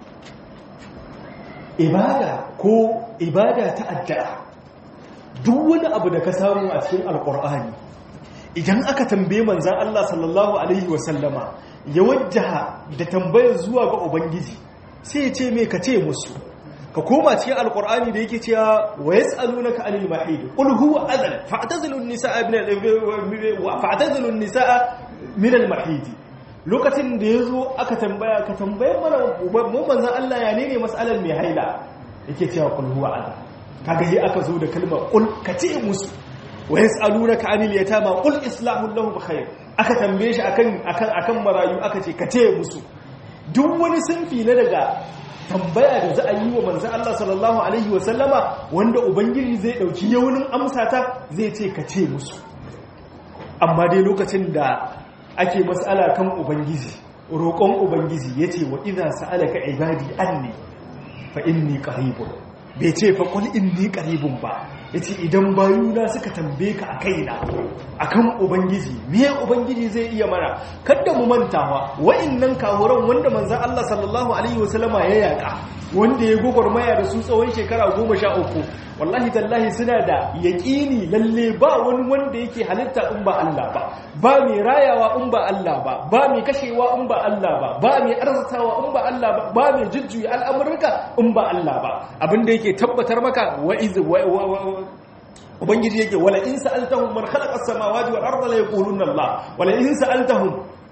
ibada ko ibada ta addu'a duk wani abu da ka samu a cikin alkur'ani idan aka tambaye manzan Allah sallallahu alaihi wasallama ya wajjaha da tambayar zuwa ga ubangiji sai ya ce me ka ce musu ka koma cikin alkur'ani da yake cewa wa yas'alunaka anil mahid qul huwa adhan fa'tazilu an-nisaa min fa'tazilu an-nisaa min al-mahid lokacin da yazo aka tambaya ka tambaye mana mu manzon Allah ya ne mas'alar mai haila yake cewa qul huwa adhan kaga yi aka zo da kalmar qul ka ce musu wa yas'alunaka anil yatama qul islahu lahum khair aka tambaye shi akan akan akan marayu aka ce ka ce musu duk wani sunfi na daga tambaya da za a yi wa manzan Allah sallallahu Alaihi wasallama wanda Ubangiji zai ɗauki yaunin amsata zai ce ka ce musu amma dai lokacin da ake matsala kan Ubangiji roƙon Ubangiji ya ce wa iza sa'alaka ibadi anni fa inni qaribun bai ce fa qul inni qaribun ba yace idan bayuna suka tambaye ka a kaina akan ubangiji me ubangiji zai iya mana kada mu mantawa wa'annan kahuran wanda manzon Allah sallallahu alaihi wasallama ya yaka wanda ya gogormaya da su tsawon shekara 13 wallahi tallahi suna da yaƙini lalle ba wani wanda yake halitta in ba Allah ba ba mai rayawa in ba Allah ba ba mai kashewa in ba Allah ba ba mai arzatawa in ba Allah ba ba mai jujjuya al'amurka in ba Allah ba abinda yake tabbatar maka wa iz ubangiji yake wala in sa'altahum man khalaqa as-samawati wal arda la yaquluna Allah wala in sa'altahum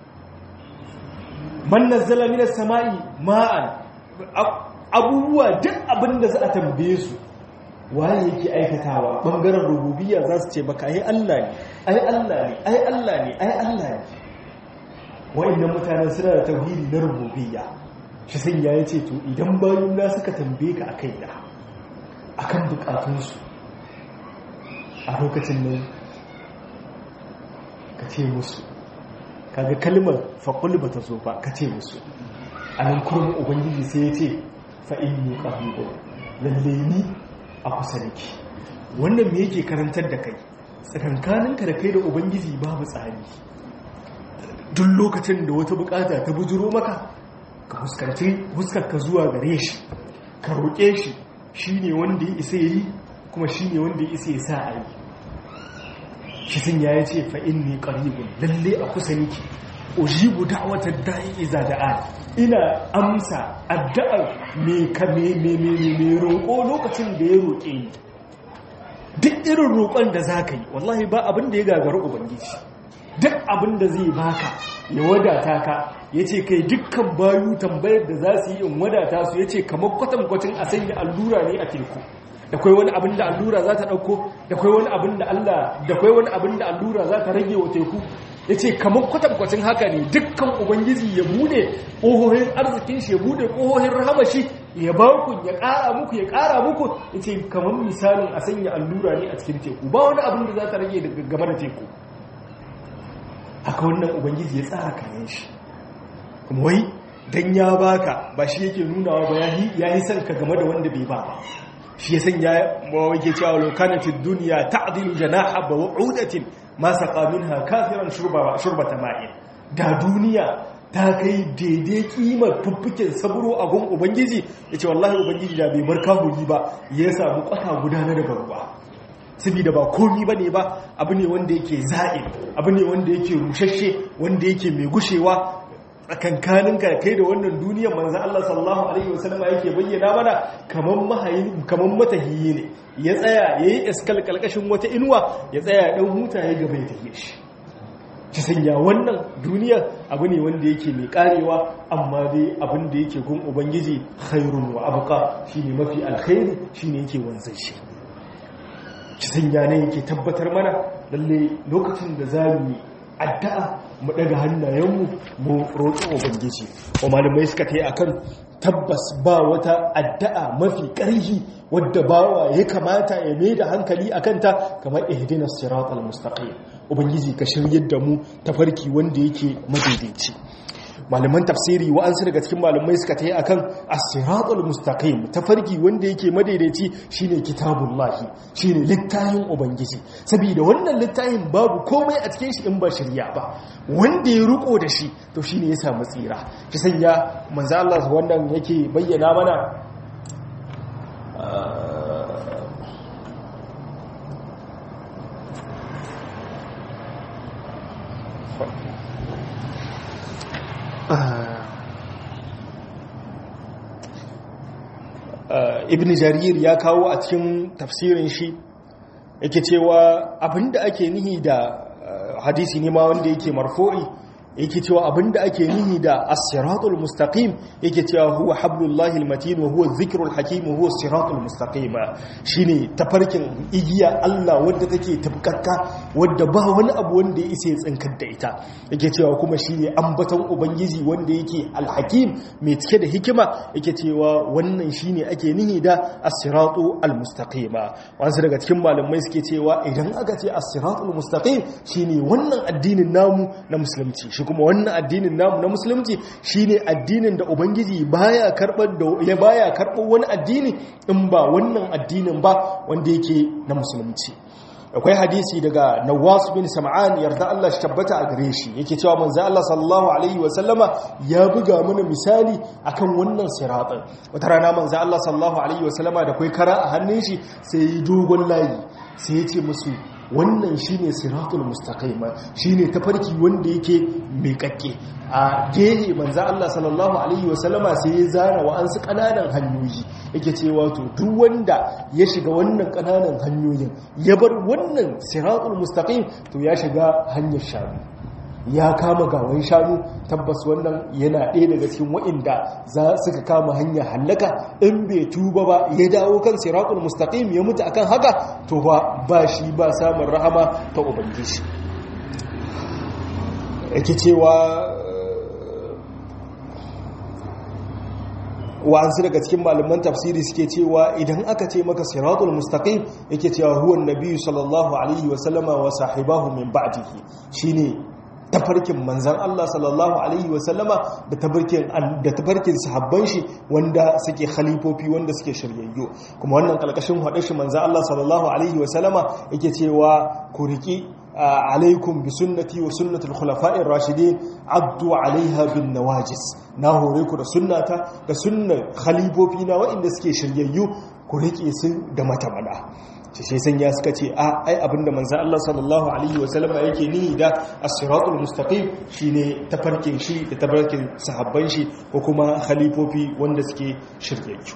man nazzala minas sama'i ma'an abubuwa duk abinda za a tambaye su waye yake aikatawa bangaren rububiyya za su ce baka ai Allah ne ai Allah ne ai Allah ne ai Allah ne wa'annan mutanen suna da tauhidi na rububiyya shi sai ya yace to idan bayan na suka tambaye ka akai da akan bukatunsu a lokacin nan ka ce musu kaga kalmar faƙul ba ta zo ba ka ce musu a nan kurmin ubangiji sai ya ce fa'in ne ƙahibu lalle ni a kusa da ke wannan me yake karantar da kai tsakankaninka da kai da ubangiji babu tsari duk lokacin da wata bukata ta bujuro maka ka fuskanci ka zuwa gare shi ka roƙe shi shi ne wanda ya isa yi kuma shi ne wanda ya isa ya sa a yi shi sun ya ce fa'in ne ƙaribin lalle a kusa niki ujibu da'watar da'i iza da'a ina amsa addu'ar me ka me me me me roƙo lokacin da ya roƙe ni duk irin roƙon da zaka yi wallahi ba abin da ya gagara ubangiji duk abin da zai baka ya wadata ka yace kai dukkan bayu tambayar da za su yi in wadata su yace kamar kwatankwacin a sanya allura ne a teku da kai wani abin da allura za ta ɗauko da kai wani abin da Allah da kai wani abin da allura za ta rage wa teku ya ce kamar kwatankwacin haka ne dukkan ubangiji ya bude ƙohohin arzikin shi ya bude ƙohohin rahamashi ya ba ku ya ƙara muku ya ƙara muku ya ce kamar misalin a sanya allura ne a cikin teku ba wani abin da za ta rage daga gaba da teku haka wannan ubangiji ya tsara kayan shi kuma wai dan ya baka ba shi yake nunawa ba ya yi son ka game da wanda bai ba ba shi ya sanya mawake cewa lokanatid duniya ta'dilu janaha ba wa'udatin ma saqa minha kafiran shurba shurbata ma'in da duniya ta kai daidai kimar fuffuken saburo a gun ubangiji yace wallahi ubangiji da bai bar kahuri ba ya samu kwata guda na daga ruwa saboda ba komi bane ba abu ne wanda yake za'il abu ne wanda yake rushashe wanda yake mai gushewa tsakankanin ka kai da wannan duniyar manzan Allah sallallahu Alaihi wasallama yake bayyana mana kamar matahiyi ne ya tsaya ya yi iskal kalkashin wata inuwa ya tsaya ɗan huta ya gaba ya tafiye shi ci sanya wannan duniyar abu ne wanda yake mai karewa amma dai abin da yake gun ubangiji khairun wa abuka shi ne mafi alkhairi shi ne yake wanzan shi ci sanya ne yake tabbatar mana lalle lokacin da za mu addu'a mu daga hannayenmu mu roƙi ubangiji wa malamai suka ta yi akan tabbas ba wata addu'a mafi ƙarfi wadda bawa ya kamata ya mai da hankali a kanta kamar ihdinas siratal mustaqim ubangiji ka shiryar da mu tafarki wanda yake madaidaici malaman tafsiri wa'ansu daga cikin malamai suka ta yi akan as-siratul mustaqim tafarki wanda yake madaidaici shine kitabullahi shine littafin ubangiji saboda wannan littafin babu komai a cikin shi in ba shirya ba wanda ya ruko da shi to shine ya samu tsira ki sanya manzo Allah wannan yake bayyana mana ibn jarir ya kawo a cikin tafsirin shi yake cewa abinda ake nihi da hadisi ne ma wanda yake marfo'i yake cewa abinda ake nihi da as-siratul mustaqim yake cewa huwa hablullahi al-matin wa huwa dhikrul hakim wa huwa as-siratul mustaqim shine tafarkin igiya Allah wadda take tabkakka wadda ba wani abu wanda ya isa ya tsinkar da ita yake cewa kuma shine ambaton ubangiji wanda yake al-hakim mai cike da hikima yake cewa wannan shine ake nihi da as-siratu al-mustaqim wasu daga cikin malamai suke cewa idan aka ce as-siratul mustaqim shine wannan addinin namu na musulunci shi kuma wannan addinin namu na musulunci shine addinin da ubangiji baya karbar da ya baya karbar wani addini in ba wannan addinin ba wanda yake na musulunci akwai hadisi daga Nawas bin Sam'an yarda Allah shi tabbata a gare shi yake cewa manzo Allah sallallahu alaihi wa sallama ya buga mana misali akan wannan siratin wata rana manzo Allah sallallahu alaihi wa sallama da kai kara a hannun shi sai dogon layi sai ya ce musu wannan shine siratul mustaqim shine tafarki wanda yake mai kakke a gehe manzo Allah sallallahu alaihi wasallama sai ya zana wa ansu kananan hanyoyi yake cewa to duk wanda ya shiga wannan kananan hanyoyin ya bar wannan siratul mustaqim to ya shiga hanyar shanu ya kama gawan shanu tabbas wannan yana ɗaya daga cikin wa'inda za suka kama hanyar hallaka in bai tuba ba ya dawo kan siratul mustaqim ya mutu akan haka to ba ba shi ba samun rahama ta ubangiji yake cewa wa'ansu daga cikin malaman tafsiri suke cewa idan aka ce maka siratul mustaqim yake cewa huwa nabiyyu sallallahu alaihi wa sallama wa sahibahu min ba'dihi shine tafarkin manzan Allah sallallahu Alaihi wasallama da tafarkin sahabban shi wanda suke khalifofi wanda suke shiryayyo kuma wannan kalkashin haɗe shi manzan Allah sallallahu Alaihi wasallama yake cewa ku riƙi alaikum bi sunnati wa sunnatul khulafa'ir rashidin addu alaiha bin nawajis na hore ku da sunnata da sunnar khalifofi na waɗanda suke shiryayyu ku riƙe su da matamada ce sai sanya suka ce a ai abinda manzan Allah sallallahu alaihi wasallama yake nihi da as-siratul mustaqim shine tafarkin shi da tafarkin sahabban shi ko kuma khalifofi wanda suke shiryayyu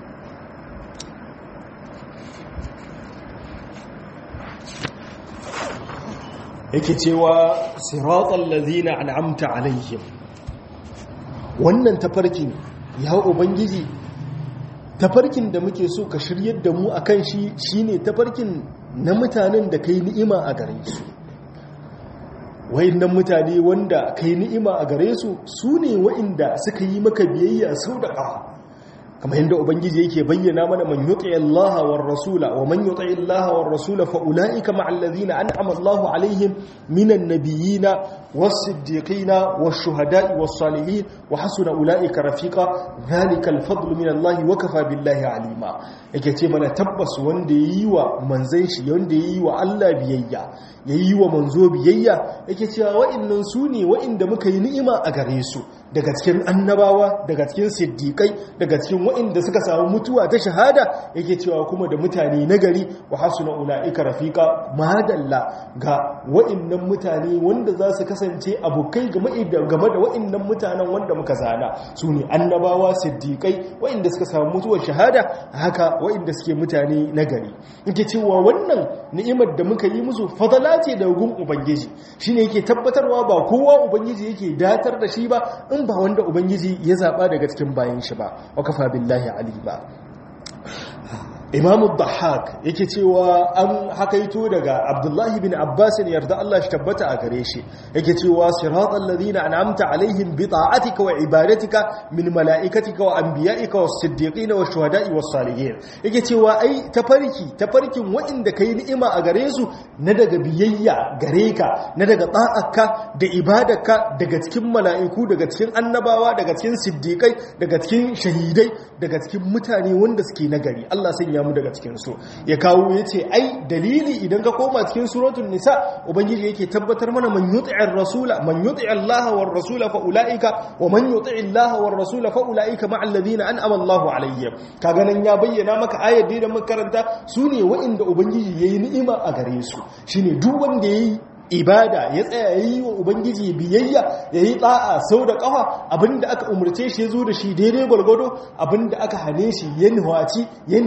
yake cewa siratal ladina an'amta alaihim wannan tafarkin ya ubangiji tafarkin da muke so ka shiryar da mu akan shi shine tafarkin na mutanen da kai ni'ima a gare su wayannan mutane wanda kai ni'ima a gare su su ne wa'inda suka yi maka biyayya sau da ƙafa kamar yadda ubangiji yake bayyana mana man yuti Allah war rasula wa man yuti Allah war rasula fa ulaika ma'al ladina an'ama Allahu alaihim minan nabiyina was-siddiqina wash-shuhada'i was-salihin wa hasuna ulaika rafiqa dhalika al-fadlu min Allah wa kafa billahi alima yake ce mana tabbas wanda yayi wa manzon shi wanda yayi wa Allah biyayya yayi wa manzo biyayya yake cewa wa'annan su ne wa'inda muka yi ni'ima a gare su daga cikin annabawa daga cikin siddiqai daga cikin waɗanda suka samu mutuwa ta shahada yake cewa kuma da mutane nagari wa hasuna ula'ika rafiqa madalla ga waɗannan mutane wanda za su kasance abokai game da waɗannan mutanen wanda muka zana su ne annabawa siddiƙai waɗanda suka samu mutuwar shahada haka waɗanda suke mutane nagari yake cewa wannan ni'imar da muka yi musu fadala ce da gun ubangiji shine yake tabbatarwa ba kowa ubangiji yake datar da shi ba in ba wanda ubangiji ya zaba daga cikin bayan shi ba wa kafa billahi alima imamu dhahak yake cewa an hakaito daga abdullahi bin abbas ne yarda Allah shi tabbata a gare shi yake cewa siratal ladina an'amta alaihim bi ta'atika wa ibadatika min malaikatika wa anbiya'ika was siddiqina wash shuhada'i was salihin yake cewa ai tafarki tafarkin wa'inda kai ni'ima a gare su na daga biyayya gare ka na daga ta'akka da ibadarka daga cikin mala'iku daga cikin annabawa daga cikin siddiqai daga cikin shahidai daga cikin mutane wanda suke nagari Allah sanya mu daga cikin su ya kawo yace ai dalili idan ka koma cikin suratul nisa ubangiji yake tabbatar mana man yuti'ir rasula man yuti'i Allah war rasula fa ulaika wa man yuti'i Allah war rasula fa ulaika ma'al ladina an'ama Allahu alaihim kaga nan ya bayyana maka ayar da muka karanta sune wa'inda ubangiji yayi ni'ima a gare su shine duk wanda yayi ibada ya tsaya ya yi wa ubangiji biyayya ya yi ɗa'a sau da ƙafa abinda aka umarce shi ya zo da shi daidai gwargwado abinda aka hane shi ya nuhaci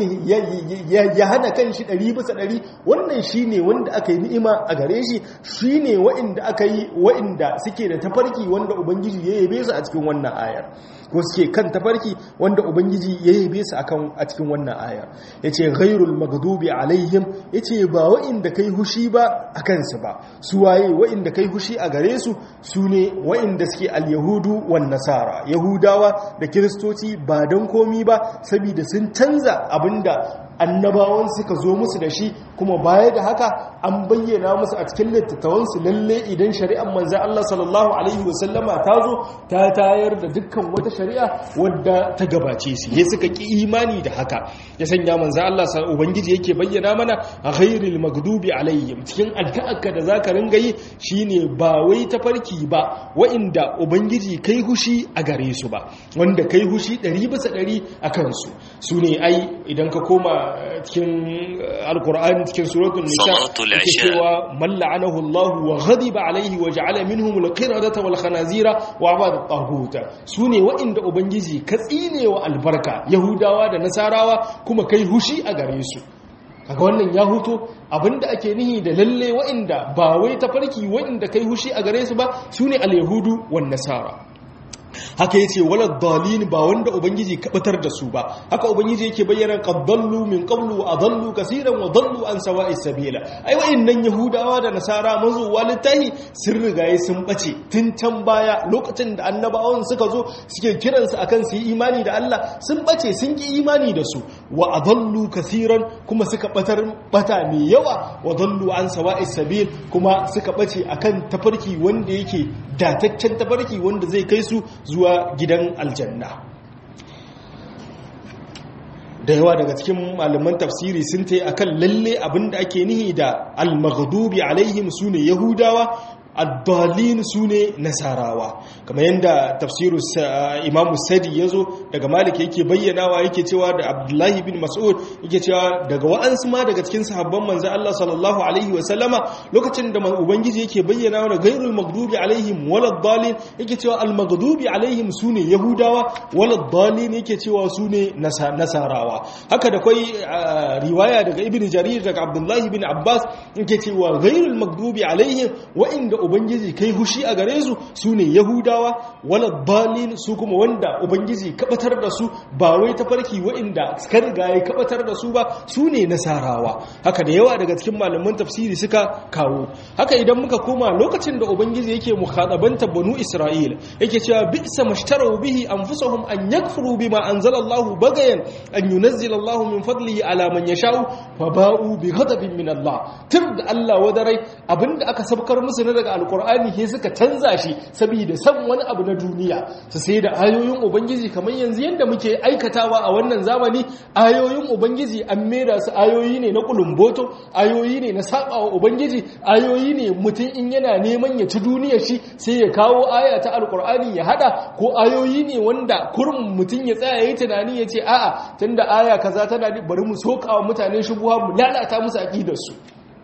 ya hana kan shi ɗari bisa ɗari wannan shi ne wanda aka yi ni'ima a gare shi shi ne wa'inda aka yi wa'inda suke da tafarki wanda ubangiji ya yabe su a cikin wannan ayar ko suke kan tafarki wanda ubangiji ya yabe su a cikin wannan ayar ya ce ghairul magdubi alaihim ya ce ba wa'inda kai hushi ba a kansu ba su waye wa'inda kai hushi a gare su su ne wa'inda suke al-yahudu wan nasara yahudawa da kiristoci ba don komi ba saboda sun canza abinda annabawan suka zo musu da shi kuma baya da haka an bayyana musu a cikin littattafansu lalle idan shari'ar manzan Allah sallallahu alaihi wasallama ta zo ta tayar da dukkan wata shari'a wadda ta gabace su ya suka ki imani da haka ya sanya manzan Allah ubangiji yake bayyana mana a ghairil magdubi alaihim cikin addu'arka da zaka ringa yi shine ba wai tafarki ba wa'inda ubangiji kai hushi a gare su ba wanda kai hushi 100 bisa 100 a kansu su ne ai idan ka koma cikin alkur'ani cikin suratul nisa yake cewa man la'anahu Allah wa ghadiba alaihi wa ja'ala minhum al-qiradata wal khanazira wa abada at-taghut sune wa'inda ubangiji ka tsinewa albarka yahudawa da nasarawa kuma kai hushi a gare su kaga wannan ya huto abinda ake nihi da lalle wa'inda ba wai tafarki wa'inda kai hushi a gare su ba sune al-yahudu wan nasara haka yace wala dalin ba wanda ubangiji kabatar da su ba haka ubangiji yake bayyana qaddallu min qablu wa adallu kaseeran wa dallu an sawa'is sabila ai wayannan yahudawa da nasara mazu walittahi sun rigaye sun bace tun can baya lokacin da annabawan suka zo suke kiran su akan su yi imani da Allah sun bace sun ki imani da su wa adallu kaseeran kuma suka batar bata mai yawa wa dallu an sawa'is sabil kuma suka bace akan tafarki wanda yake dataccen tafarki wanda zai kai su zuwa gidan aljanna da yawa daga cikin malaman tafsiri sun ta yi akan lalle abinda ake nihi da al-maghdubi alaihim sune yahudawa addalin su ne nasarawa kamar yadda tafsiru imamu sadi ya zo daga malik yake bayyanawa yake cewa da abdullahi bin mas'ud yake cewa daga wa'ansu ma daga cikin sahabban manzan Allah sallallahu alaihi wasallama lokacin da ubangiji yake bayyanawa da gairul magdubi alaihim walad dalin yake cewa al magdubi alaihim su ne yahudawa walad dalin yake cewa su ne nasarawa haka da kwai riwaya daga ibn jarir daga abdullahi bin abbas yake cewa gairul magdubi alaihim wa'inda ubangiji kai hushi a gare su su ne yahudawa wala dalil su kuma wanda ubangiji kabatar da su ba wai tafarki wa'inda suka riga ya kabatar da su ba su ne nasarawa haka da yawa daga cikin malaman tafsiri suka kawo haka idan muka koma lokacin da ubangiji yake mukhadabanta banu isra'il yake cewa bi'sa mashtaru bihi anfusahum an yakfuru bima anzala Allahu bagayan an yunazzila Allahu min fadlihi ala man yasha'u fa ba'u bi ghadabin min Allah tur da Allah wadarai abinda aka sabkar musu na daga alqur'ani he suka canza shi saboda san wani abu na duniya su sai da ayoyin ubangiji kamar yanzu yanda muke aikatawa a wannan zamani ayoyin ubangiji an mera su ayoyi ne na kulumboto ayoyi ne na sabawa ubangiji ayoyi ne mutum in yana neman ya ci duniyar shi sai ya kawo aya ta alqur'ani ya hada ko ayoyi ne wanda kurum mutum ya tsaya yayi tunani ya ce a'a tunda aya kaza tana bari mu sokawa mutane shubuha mu lalata musu aqidar su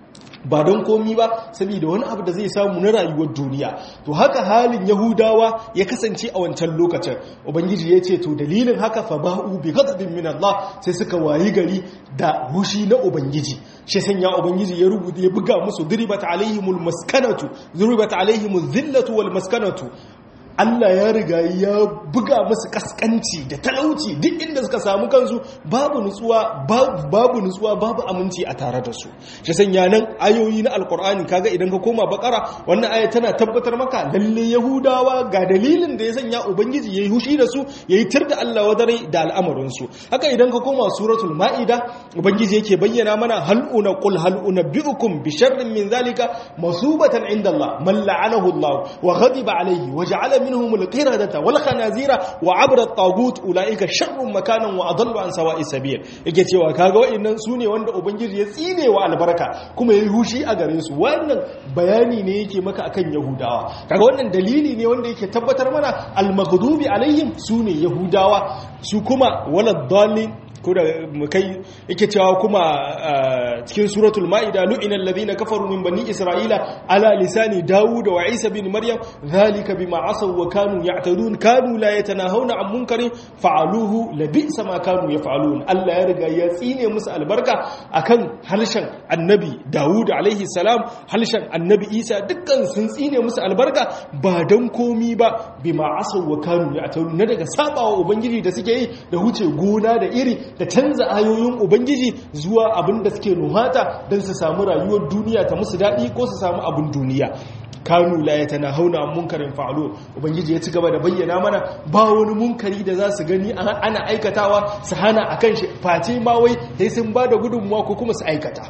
ba don komi ba saboda wani abu da zai samu na rayuwar duniya to haka halin yahudawa ya kasance a wancan lokacin ubangiji ya ce to dalilin haka fa ba'u bi ghadabin min Allah sai suka wayi gari da hushi na ubangiji shi sanya ubangiji ya rubuta ya buga musu duribat alaihimul maskanatu duribat alaihimuz zillatu wal maskanatu Allah ya riga ya buga musu kaskanci da talauci duk inda suka samu kansu babu nutsuwa babu nutsuwa babu aminci a tare da su shi sanya nan ayoyi na alkur'ani kaga idan ka koma bakara wannan aya tana tabbatar maka lalle yahudawa ga dalilin da ya sanya ubangiji yayi hushi da su yayi tir da Allah wadare da al'amarin su haka idan ka koma suratul maida ubangiji yake bayyana mana hal una qul hal unabbiukum bi sharrin min zalika masubatan inda Allah man la'anahu Allah wa ghadiba alayhi wa ja'ala منهم القردة والخنازير وعبر الطاغوت أولئك شر مكانا وأضل عن سواء السبيل yake cewa kaga wa'annan sune wanda ubangiji ya tsine wa albarka kuma yayi hushi a gare su wannan bayani ne yake maka akan yahudawa kaga wannan dalili ne wanda yake tabbatar mana al-maghdubi alaihim sune yahudawa su kuma wala dallin ko da kai yake cewa kuma cikin suratul ma'ida lu'ina alladhina kafaru min bani isra'ila ala lisani daud wa isa bin maryam dhalika bima asaw wa kanu ya'tadun kanu la yatanahawna an munkarin fa'aluhu labisa ma kanu yaf'alun Allah ya riga ya tsine musu albarka akan halshen annabi daud alaihi salam halshen annabi isa dukkan sun tsine musu albarka ba dan komi ba bima asaw wa kanu ya'tadun na daga sabawa ubangiji da suke yi da huce gona da iri da canza ayoyin ubangiji zuwa abin da suke nuhata don su samu rayuwar duniya ta musu daɗi ko su samu abin duniya kanu la ya tana hauna munkarin fa'alo ubangiji ya ci gaba da bayyana mana ba wani munkari da za su gani ana aikatawa su hana a kan shi face ma wai sai sun ba da gudunmuwa ko kuma su aikata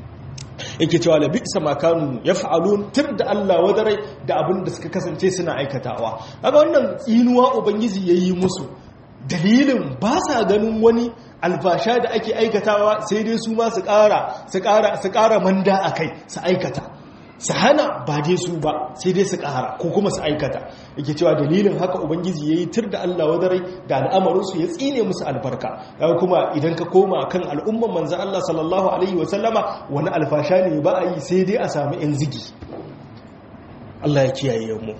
yake cewa la bi'sa ma kanu yaf'alun tir da Allah wadarai da abin da suka kasance suna aikatawa kaga wannan tsinuwa ubangiji yayi musu dalilin ba sa ganin wani alfasha da ake aikatawa sai dai su ma su ƙara su ƙara su ƙara manda a kai su aikata su hana ba dai su ba sai dai su ƙara ko kuma su aikata yake cewa dalilin haka ubangiji ya yi tur da Allah wadarai da al'amarinsu ya tsine musu albarka daga kuma idan ka koma kan al'umman manzan Allah sallallahu alaihi wasallama wani alfasha ne ba a yi sai dai a samu yan zigi Allah ya kiyaye mu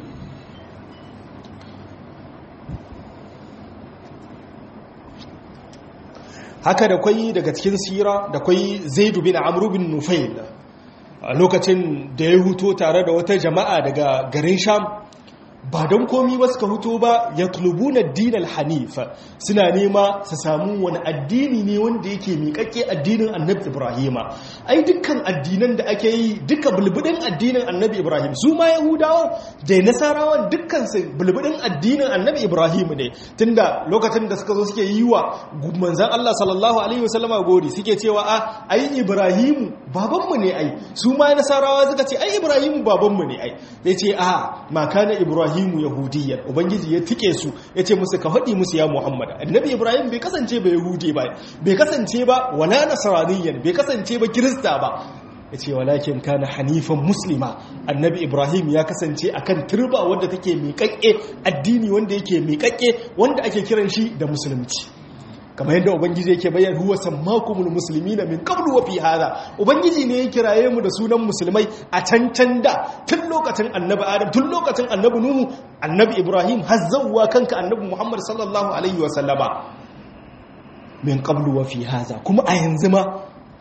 haka da kwai daga cikin sira da kwai zaidu bin amru bin nufail a lokacin da ya huto tare da wata jama'a daga garin sham ba don komi ba suka huto ba ya tulubuna dinal hanifa suna nema su samu wani addini ne wanda yake miƙaƙƙe addinin annabi ibrahima ai dukkan addinan da ake yi duka bulbudin addinin annabi ibrahim su ma yahudawa da nasarawan dukkan su bulbudin addinin annabi ibrahim ne tunda lokacin da suka zo suke yi wa manzan allah sallallahu alaihi wasallama gori suke cewa a ai ibrahimu babanmu ne ai su ma nasarawa suka ce ai ibrahimu babanmu ne ai zai ce a ma kana ibrahim ibrahimu yahudiyya ubangiji ya tike su ya ce musu ka faɗi musu ya muhammad annabi ibrahim bai kasance ba yahudi ba bai kasance ba wala nasraniyyan bai kasance ba kirista ba ya ce walakin kana hanifan muslima annabi ibrahim ya kasance akan turba wadda take miƙaƙƙe addini wanda yake miƙaƙƙe wanda ake kiran shi da musulunci kamar yadda ubangiji yake bayyana huwa sammakumul muslimina min qablu wa fi hada ubangiji ne ya kiraye mu da sunan musulmai a can can da tun lokacin annabi adam tun lokacin annabi nuhu annabi ibrahim har zawwa kanka annabi muhammad sallallahu alaihi wa sallama min qablu wa fi hada kuma a yanzu ma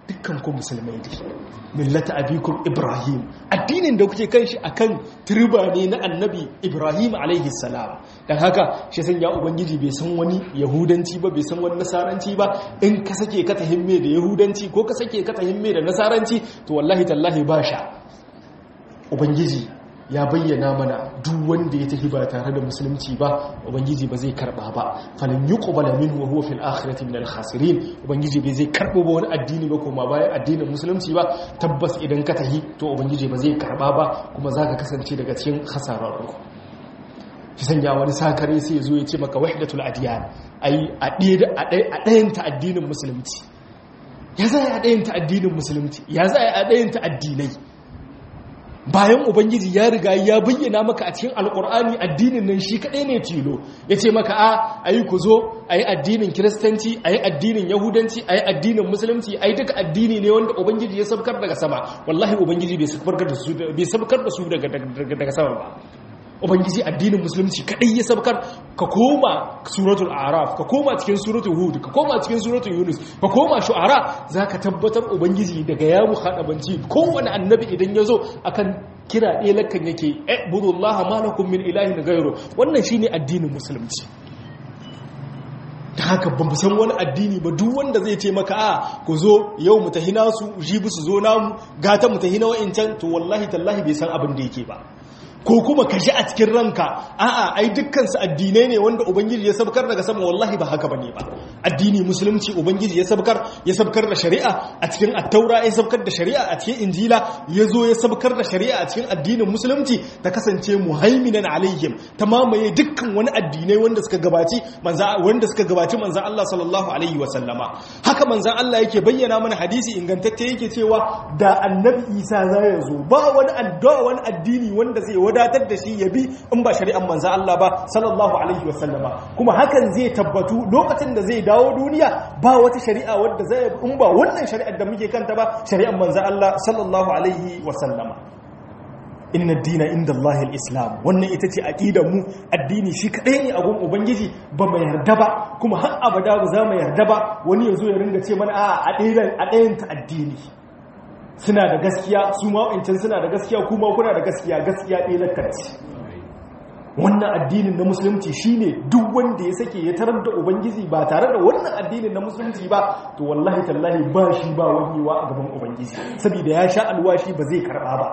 dukkan ku musulmai ne millata abikum ibrahim addinin da kuke kan shi akan turba ne na annabi ibrahim alaihi salam dan haka shi san ya ubangiji bai san wani yahudanci ba bai san wani nasaranci ba in ka sake ka tahimme da yahudanci ko ka sake ka tahimme da nasaranci to wallahi tallahi ba sha ubangiji ya bayyana mana duk wanda ya tafi ba tare da musulunci ba ubangiji ba zai karba ba falan yuqbala minhu wa huwa fil akhirati min al khasirin ubangiji bai zai karbo ba wani addini ba kuma bayan addinin musulunci ba tabbas idan ka tahi to ubangiji ba zai karba ba kuma zaka kasance daga cikin khasararru shi sanya wani sakare sai ya zo ya ce maka wahdatul adiyan ai a ɗayan ta addinin musulunci ya za a ɗayan ta addinin musulunci ya za a ɗayan ta addinai bayan ubangiji ya riga ya bayyana maka a cikin alkur'ani addinin nan shi kaɗai ne tilo ya ce maka a ayi ku zo a yi addinin kiristanci a yi addinin yahudanci a yi addinin musulunci a yi duka addini ne wanda ubangiji ya sabkar daga sama wallahi ubangiji bai sabkar da su daga sama ba ubangiji addinin musulunci kadai ya sabkar ka koma suratul araf ka koma cikin suratul hud ka koma cikin suratul yunus ka koma shu'ara zaka tabbatar ubangiji daga ya muhadabanci kowane annabi idan yazo akan kira ɗaya lakan yake eh budullaha malakum min ilahin ghayru wannan shine addinin musulunci ta haka ba san wani addini ba duk wanda zai ce maka a ku zo yau mu tahi nasu jibi su zo namu gata mu tahi na wa'incan to wallahi tallahi bai san abin da yake ba ko kuma ka ji a cikin ranka a'a ai dukkansu addinai ne wanda ubangiji ya sabkar daga sama wallahi ba haka bane ba addini musulunci ubangiji ya sabkar ya sabkar da shari'a a cikin attaura ya sabkar da shari'a a cikin injila ya zo ya sabkar da shari'a a cikin addinin musulunci ta kasance muhaiminan alaihim ta mamaye dukkan wani addinai wanda suka gabaci manza wanda suka gabaci manzon Allah sallallahu alaihi wa sallama haka manzon Allah yake bayyana mana hadisi ingantacce yake cewa da annabi Isa za ya zo ba wani addu'a wani addini wanda zai wadatar da shi ya bi in ba shari'an manzan Allah ba sallallahu alaihi wasallama kuma hakan zai tabbatu lokacin da zai dawo duniya ba wata shari'a wadda zai in ba wannan shari'ar da muke kanta ba shari'an manzan Allah sallallahu alaihi wasallama inna dina inda Allah islam wannan ita ce aqidar mu addini shi kadai ne a gun ubangiji ba mu yarda ba kuma har abada ba za mu yarda ba wani yazo ya ringa ce mana a a ɗayan ta addini suna da gaskiya su ma'aikacin suna da gaskiya kuma kuna da gaskiya gaskiya ɗaya lakarci wannan addinin na musulunci shine duk wanda ya sake ya tarar da ubangiji ba tare da wannan addinin na musulunci ba to wallahi tallahi ba shi ba wajewa a gaban ubangiji saboda ya sha alwashi ba zai karɓa ba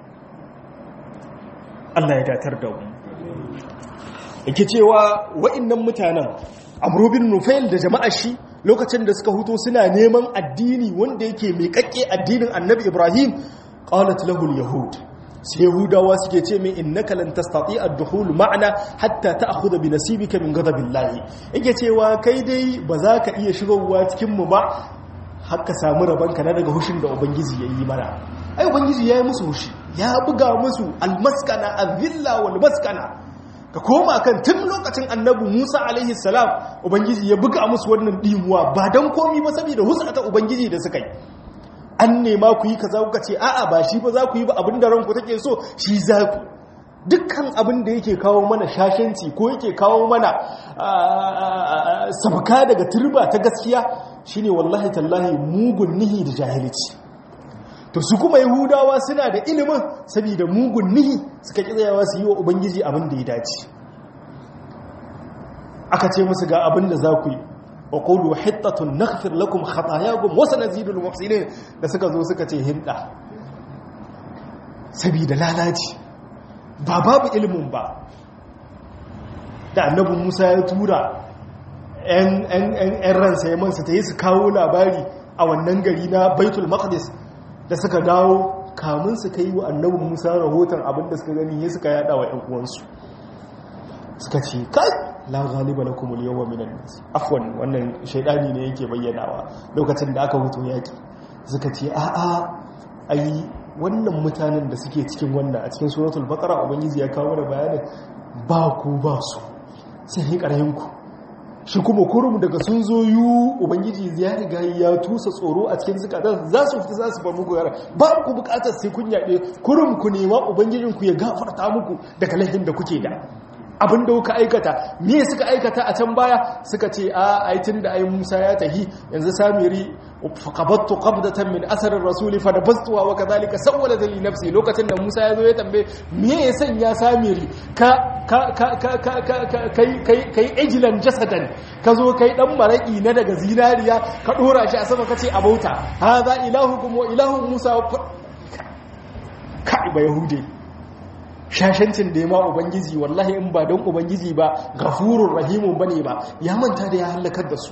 Allah ya datar da mu yake cewa wa'annan mutanen Amr bin Nufail da jama'a shi lokacin da suka huto suna neman addini wanda yake mai kakke addinin annabi ibrahim qalat lahu yahud sai yahudawa suke ce mai innaka lan tastati ad-dukhul ma'ana hatta ta'khudha bi nasibika min ghadabillahi yake cewa kai dai ba za ka iya shigowa cikin mu ba har ka samu rabanka na daga hushin da ubangiji yayi mana ai ubangiji yayi musu hushi ya buga musu al-maskana adh-dhilla wal maskana ka koma kan tun lokacin annabi Musa alaihi salam ubangiji ya buga musu wannan dimuwa ba dan komi ba saboda husata ubangiji da suka yi an nema ku yi kaza kuka ce a'a ba shi ba za ku yi ba abin da ranku take so shi za ku dukkan abin da yake kawo mana shashanci ko yake kawo mana sabka daga turba ta gaskiya shine wallahi tallahi mugun nihi da jahilci to su kuma yahudawa suna da ilimin saboda mugun nihi suka tsayawa su yi wa ubangiji abin da ya dace aka ce musu ga abin da za ku yi wa qulu hittatun naghfir lakum khatayakum wa sanazidul muhsinin da suka zo suka ce hinda saboda lalaci ba babu ilimin ba da annabi Musa ya tura ‘yan ransa ya mansa ta yi su kawo labari a wannan gari na baitul maqdis da suka dawo kamun su kai wa annabin musa rahoton abinda suka gani ya suka yada wa 'yan uwansu suka ce kai la galiba na kumul yawa minan nasi afwan wannan shaidani ne yake bayyanawa lokacin da aka hutu yaki suka ce a a ai wannan mutanen da suke cikin wannan a cikin suratul baqara ubangiji ya kawo da bayanin ba ku ba su sai yi ku shi kuma kurum daga sun zo yi ubangiji ya riga ya tusa tsoro a cikin zukatan za su fita za su bar muku yara ba ku bukatar sai kun yaɗe kurum ku nema ubangijinku ya gafarta muku daga laifin da kuke da abin da kuka aikata me suka aikata a can baya suka ce a aitin da ai Musa ya tahi yanzu samiri faqabattu qabdatan min asarin rasuli fa nabastuha wa kadhalika sawwalat li nafsi lokacin da Musa ya zo ya tambaye me ya sanya samiri ka ka ka ka ka kai kai kai ejlan jasadan ka zo kai dan maraki na daga zinariya ka dora shi a sama kace a bauta hadha ilahukum wa ilahu Musa kai ba yahude shashancin da ya ma ubangiji wallahi in ba don ubangiji ba gafurur rahimun bane ba ya manta da ya halakar da su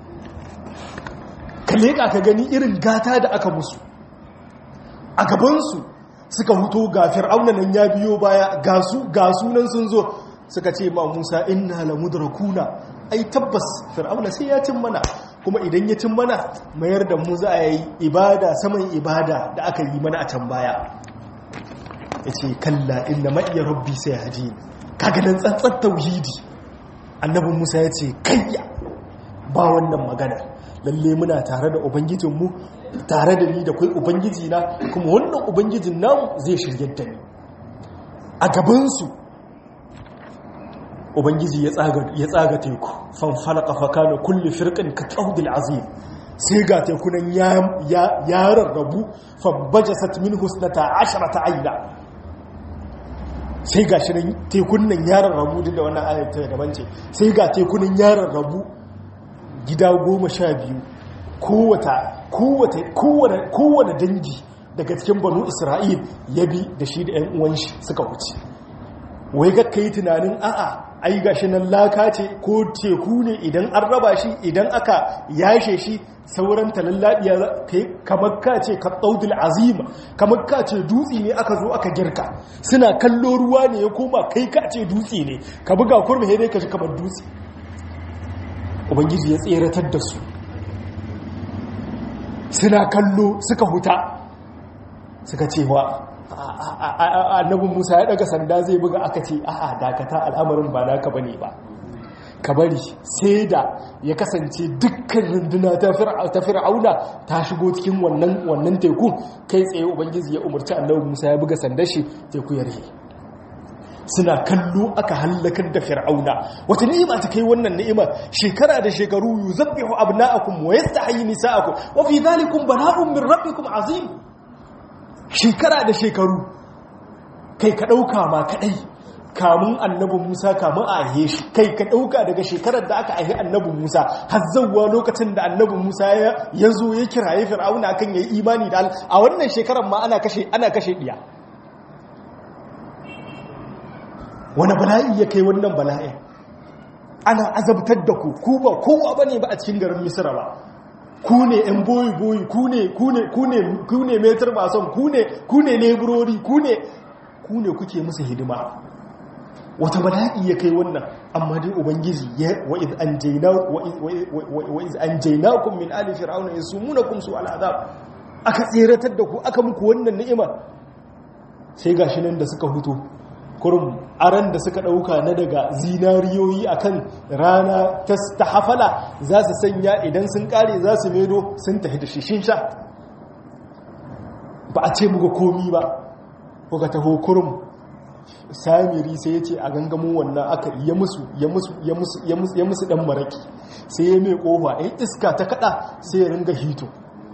ka leƙa ka gani irin gata da aka musu a gabansu suka huto ga fir'auna nan ya biyo baya ga su ga sunan sun zo suka ce ma musa inna la mudrakuna ai tabbas fir'auna sai ya cin mana kuma idan ya cin mana mayar da mu za a yi ibada saman ibada da aka yi mana a can baya ya ce kalla inna ma'iya rabbi sai haji kaga nan tsantsan tauhidi annabin musa ya ce kayya ba wannan magana lalle muna tare da ubangijinmu tare da ni da kai ubangiji na kuma wannan ubangijin namu zai shirye da ni a gabansu ubangiji ya tsaga teku fanfalaka fakana kulle firkin ka kaudil azim sai ga tekunan ya rarrabu fabbajasat min husnata asharata aina sai ga shirin tekunan ya rarrabu duk da wannan ayyata daban ce sai ga tekunan ya rarrabu gida goma sha biyu kowane dangi daga cikin banu isra'il ya bi da shi da 'yan uwan shi suka wuce wai ga kai tunanin a'a ai gashi nan laka ce ko teku ne idan an raba shi idan aka yashe shi sauran talallabiya kai kamar ka ce ka tsaudul azima kamar ka ce dutse ne aka zo aka girka suna kallo ruwa ne ya koma kai ka ce dutse ne ka buga kurmi dai ka shi kamar dutse ubangiji ya tseratar da su suna kallo suka huta suka ce wa annabin musa ya daga sanda zai buga aka ce a'a dakata al'amarin ba naka bane ba ka bari sai da ya kasance dukkan runduna ta fir'auna ta shigo cikin wannan wannan teku kai tsaye ubangiji ya umarci annabin musa ya buga sandar shi teku ya rihe suna kallo aka hallakar da fir'auna wata ni'ima ta kai wannan ni'ima shekara da shekaru yuzabbihu abna'akum wa yastahyi nisa'akum wa fi dhalikum bala'un min rabbikum azim shekara da shekaru kai ka ɗauka ma kaɗai kamun annabin musa kamun a ahe shi kai ka ɗauka daga shekarar da aka ahe annabin musa har zauwa lokacin da annabin musa ya zo ya kiraye fir'auna kan ya yi imani da a wannan shekarar ma ana kashe ana kashe ɗiya wani bala'i ya kai wannan bala'i ana azabtar da ku ku ba kowa ba ne ba a cikin garin misira ba ku ne ‘yan boyi-boyi ku ne ku ne metar mason ku ne leburori ku ne kuke musu hidima wata bala'i ya kai wannan amma dai ubangiji ya wa'iz an jaina kun min ali fir'auna ya su muna kun su al'azab aka tseratar da ku aka muku wannan ni'ima sai gashi nan da suka hutu kurum aran da suka ɗauka na daga zinariyoyi akan rana ta hafala za su sanya idan sun ƙare za su medo sun tafi da shishin sha ba a ce muka komi ba kuka taho kurum samiri sai ya ce a gangamin wannan aka ya musu ya musu ya musu ya musu ya musu dan maraki sai ya mai kofa in iska ta kada sai ya ringa hito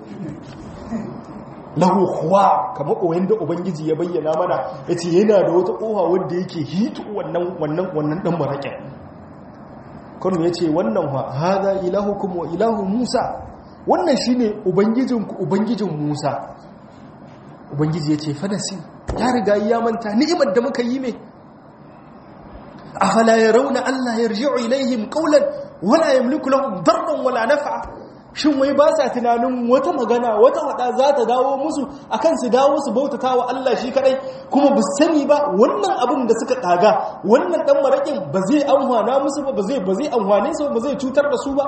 lahu huwa kamar oyin da ubangiji ya bayyana mana ya ce yana da wata kofa wadda yake hito wannan wannan wannan dan maraƙin kanu ya ce wannan ha haza ilahukum wa ilahu musa wannan shine ubangijinku ubangijin musa ubangiji ya ce fadasi ya riga ya manta ni'imar da muka yi ne afala yarawna allah yarji'u ilaihim qawlan wala yamliku lahum darran wala naf'a shin wai ba sa tunanin wata magana wata wada za ta dawo musu akan su dawo su bautata wa Allah shi kadai kuma bu sani ba wannan abin da suka kaga wannan dan marakin ba zai amfana musu ba ba zai ba zai amfane su ba zai cutar da su ba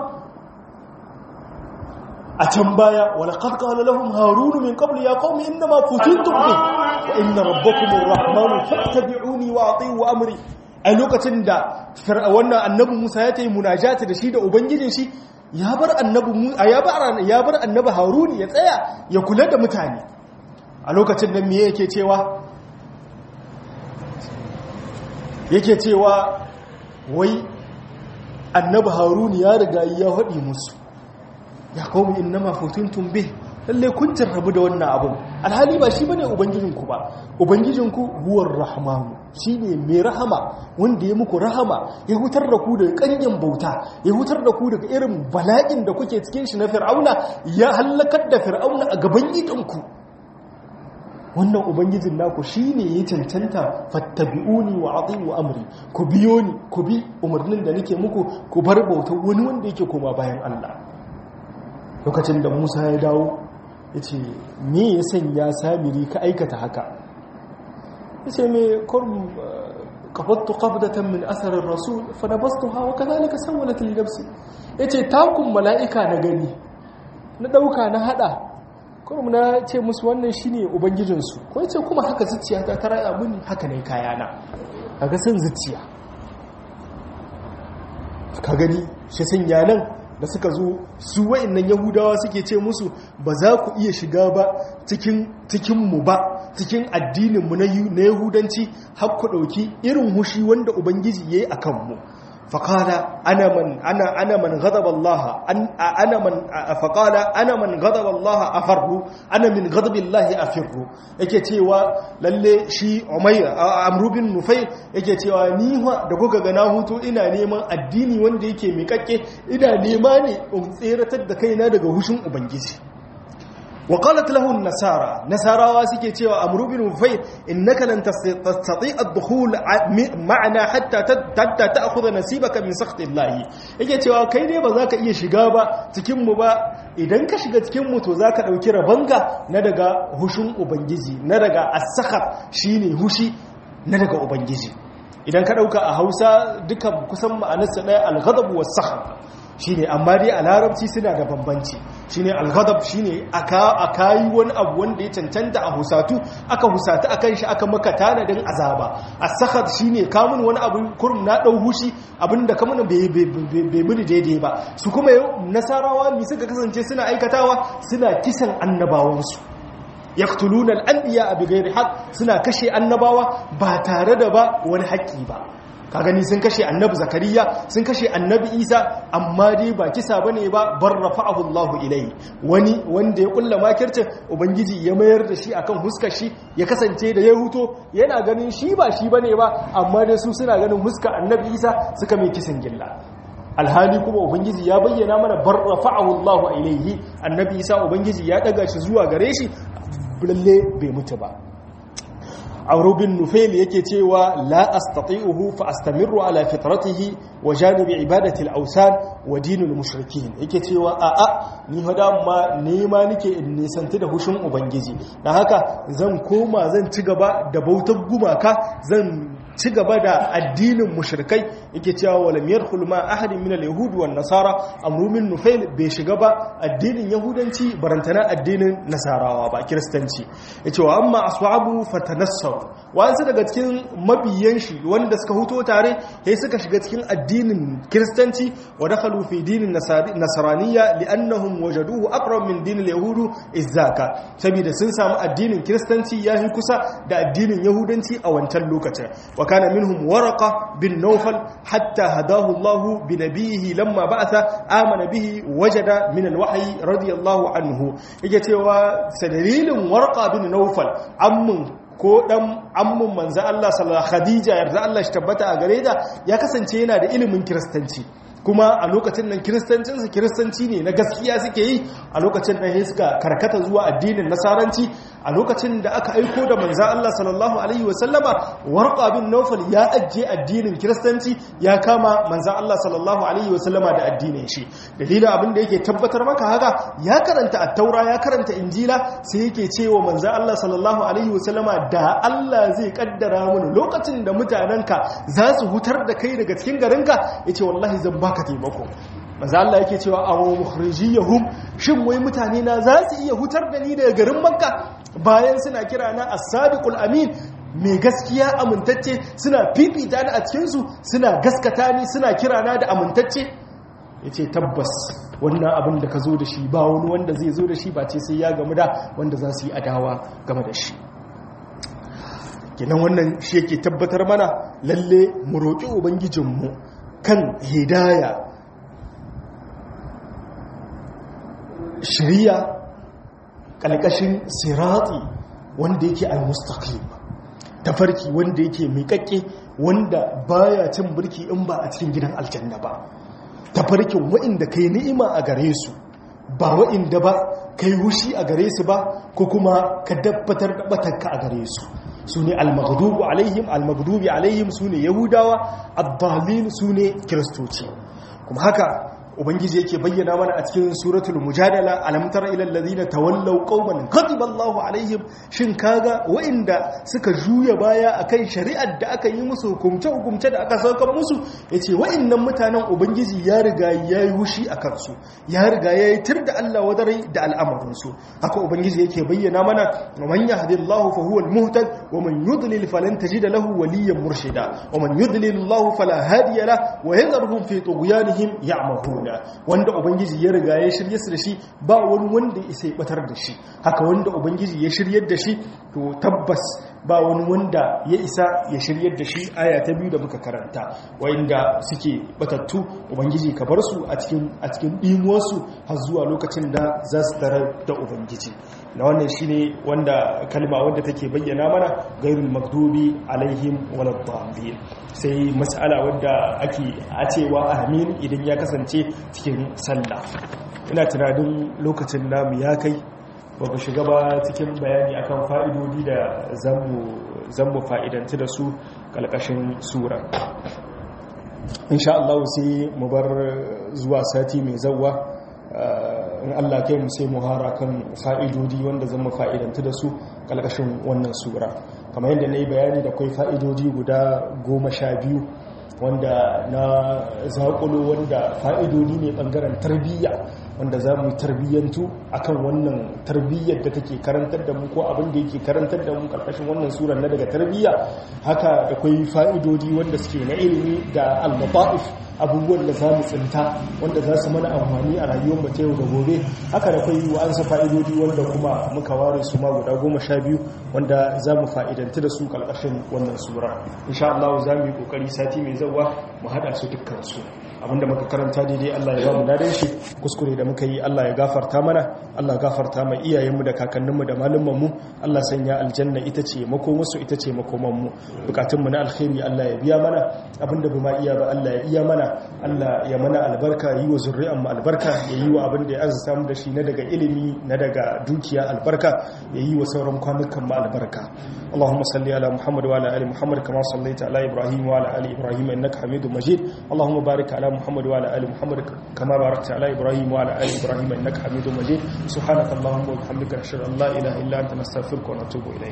a can baya wala qad qala lahum harun min qabl ya qaumi inna ma futintum bi wa inna rabbakum arrahmanu fattabi'uni wa ati'u amri a lokacin da wannan annabi Musa ya tayi munajati da shi da ubangijin shi ya bar annabi ya bar ya bar annabi Harun ya tsaya ya kula da mutane a lokacin nan me yake cewa yake cewa wai annabi harun ya riga ya haɗi musu ya kawo innama futuntum bih lalle kun jarrabu da wannan abun alhali ba shi bane ubangijinku ba ubangijinku huwar rahmanu shine mai rahama wanda ya muku rahama ya hutar da ku daga kanyen bauta ya hutar da ku daga irin bala'in da kuke cikin shi na fir'auna ya halakar da fir'auna a gaban idanku wannan ubangijin naku shine ya cancanta fattabi'uni wa ati'u amri ku biyo ni ku bi umarnin da nake muku ku bar bautar wani wanda yake koma bayan Allah lokacin da Musa ya dawo yace me ya sanya samiri ka aikata haka yace me kurm qabattu qabdatan min athar ar-rasul fa nabastuha wa kadhalika sawalat li nafsi yace takun mala'ika na gani na dauka na hada kuma na ce musu wannan shine ubangijinsu ko yace kuma haka zuciya ta taraya muni haka ne kayana kaga san zuciya ka gani shi sanya nan da suka zo su wa'annan yahudawa suke ce musu ba za ku iya shiga ba cikin cikin mu ba cikin addinin mu na yahudanci har ku dauki irin hushi wanda ubangiji yayi akan mu فقال أنا من أنا أنا من غضب الله أن أنا من فقال أنا من غضب الله أفر أنا من غضب الله أفر yake cewa lalle shi Umayr Amr bin Nufayl yake cewa ni da kuka ga na hutu ina neman addini wanda yake miƙaƙƙe ina nema ne in tseratar da kaina daga hushin ubangiji وقالت له النصارى نصارى suke cewa amru bin ufayl innaka lan tastati' ad-dukhul ma'ana hatta hatta ta'khudha nasibaka min sakhti Allah yake cewa kai ne ba za ka iya shiga ba cikin mu ba idan ka shiga cikin mu to zaka dauki rabanga na daga hushin ubangiji na daga as-sakhat shine hushi na daga ubangiji idan ka dauka a Hausa duka kusan ma'anarsa daya al-ghadab was-sakhat shine amma dai a larabci suna da bambanci shine al-ghadab shine aka akayi wani abu wanda ya cancanta a husatu aka husatu akan shi aka maka tanadin azaba as-sakhat shine kamun wani abu kurum na dau hushi abinda kamun bai bai muni daidai ba su kuma nasarawa mi suka kasance suna aikatawa suna kisan annabawansu yaqtuluna al-anbiya bighairi haqq suna kashe annabawa ba tare da ba wani haƙƙi ba ka gani sun kashe annabi zakariya sun kashe annabi isa amma dai ba kisa bane ba bar rafa'ahu Allahu ilai wani wanda ya kulla makircin ubangiji ya mayar da shi akan huskar shi ya kasance da ya huto yana ganin shi ba shi bane ba amma dai su suna ganin huskar annabi isa suka mai kisan gilla alhali kuma ubangiji ya bayyana mana bar rafa'ahu Allahu ilaihi annabi isa ubangiji ya daga shi zuwa gare shi lalle bai mutu ba Amr bin Nufail yake cewa la astati'uhu fa astamirru ala fitratihi wa janibi ibadati al-awsan wa dinul mushrikin yake cewa a a ni hada ma nema nake in nisanti da hushin ubangiji dan haka zan koma zan ci gaba da bautar gumaka zan ci gaba da addinin mushrikai yake cewa walam yadkhul ma ahadin min al-yahud wan nasara amru min nufail bai shiga ba addinin yahudanci barantana addinin nasarawa ba kiristanci yace wa amma ashabu fatanassaru wasu daga cikin mabiyan shi wanda suka huto tare sai suka shiga cikin addinin kiristanci wa dakhalu fi dinin nasraniyya li'annahum wajaduhu aqrab min dinil yahud izzaka saboda sun samu addinin kiristanci yayin kusa da addinin yahudanci a wancan lokacin وكان منهم ورقة بن نوفل حتى هداه الله بنبيه لما بعث آمن به وجد من الوحي رضي الله عنه يجتوى سدليل ورقة بن نوفل عم ko dan ammun manzo Allah sallallahu Khadija yarda Allah shi tabbata a gare da ya kasance yana da ilimin kiristanci kuma a lokacin nan kiristancinsu kiristanci ne na gaskiya suke yi a lokacin nan sai suka karkata zuwa addinin nasaranci a lokacin da aka aiko da manzan Allah sallallahu alaihi wasallama warqa bin nawfal ya ajiye addinin kiristanci ya kama manzan Allah sallallahu alaihi wasallama da addinin shi dalilin abin da yake tabbatar maka haka ya karanta at-taura ya karanta injila sai yake cewa manzan Allah sallallahu alaihi wasallama da Allah zai kaddara mana lokacin da mutanenka za su hutar da kai daga cikin garinka yace wallahi zan ba baka taimako maza Allah yake cewa aw mukhrijiyahum shin wai mutane na za su iya hutar da ni daga garin makka bayan suna kira na as-sadiqul amin mai gaskiya amintacce suna fifita ni a cikin su suna gaskata ni suna kira na da amintacce yace tabbas wannan abin da ka zo da shi ba wani wanda zai zo da shi ba ce sai ya gamu da wanda za su yi adawa game da shi kenan wannan shi yake tabbatar mana lalle mu roƙi ubangijinmu kan hidaya shiriya ƙalƙashin sirati wanda yake al-mustaqim tafarki wanda yake miƙaƙƙe wanda baya cin birki in ba a cikin gidan aljanna ba tafarkin wa'inda kai ni'ima a gare su ba wa'inda ba kai hushi a gare su ba ko kuma ka dabbatar da batanka a gare su su ne almagdubu alaihim almagdubi alaihim su ne yahudawa abdalin su ne kiristoci kuma haka ubangiji yake bayyana mana a cikin suratul mujadala alam tara ila alladhina tawallaw qauman ghadiba Allahu alaihim shin kaga wa'inda suka juya baya akan shari'ar da aka yi musu hukumce hukumce da aka saukar musu yace wa'innan mutanen ubangiji ya riga yayi hushi akan su ya riga yayi tir da Allah wadarai da al'amarin su haka ubangiji yake bayyana mana man yahdillahu fa huwa almuhtad wa man yudlil falan tajida lahu waliyyan murshida wa man yudlil Allah fala hadiya lahu wa yadhruhum fi tughyanihim ya'mahun wanda ubangiji ya riga ya shirye su da shi ba wani wanda isa ya batar da shi haka wanda ubangiji ya shiryar da shi to tabbas ba wani wanda ya isa ya shiryar da shi aya ta biyu da muka karanta wanda suke batattu ubangiji ka bar su a cikin a cikin dimuwarsu har zuwa lokacin da za su tarar da ubangiji na wannan shine wanda kalma wanda take bayyana mana gairul magdubi alaihim waladdallin sai mas'ala wanda ake a cewa amin idan ya kasance cikin sallah ina tunanin lokacin namu ya kai ba ku shiga ba cikin bayani akan fa'idodi da zammu fa'idanci da su kalkashin sura insha Allah sai mu bar zuwa sati mai zawwa in Allah kai mu sai mu hara kan fa'idodi wanda zan fa'idanta da su kalkashin wannan sura kamar yadda na yi bayani da kwai fa'idodi guda goma sha biyu wanda na zaƙulo wanda fa'idodi ne ɓangaren tarbiyya wanda za mu yi tarbiyyantu akan wannan tarbiyyar da take karantar da mu ko abin da yake karantar da mu karkashin wannan surar na daga tarbiyya haka da kwai fa'idodi wanda suke na ilimi da al-mata'if abubuwan da za mu tsinta wanda za su mana amfani a rayuwar mu ta yau da gobe haka da kwai wa'ansa fa'idodi wanda kuma muka ware su ma guda goma sha biyu wanda za mu fa'idanta da su karkashin wannan sura insha Allah za mu yi kokari sati mai zawa mu haɗa su dukkan su abinda muka karanta daidai Allah ya ba mu dadan shi kuskure da muka yi Allah ya gafarta mana Allah gafarta mai iyayenmu da kakanninmu da malumanmu Allah sanya aljanna ita ce makomarsu ita ce makomanmu bukatunmu na alkhairi Allah ya biya mana abinda ba ma iya ba Allah ya iya mana Allah ya mana albarka yi wa zurri'an mu albarka ya yi wa abin da ya arzuta mu da shi na daga ilimi na daga dukiya albarka ya yi wa sauran kwanukan mu albarka Allahumma salli ala Muhammad wa ala ali Muhammad kama sallaita ala Ibrahim wa ala ali Ibrahim innaka Hamidum Majid Allahumma barik ala محمد وعلى آل محمد كما باركت على إبراهيم وعلى آل إبراهيم إنك حميد مجيد سبحانك اللهم وبحمدك نشهد أن لا إله إلا أنت نستغفرك ونتوب إليك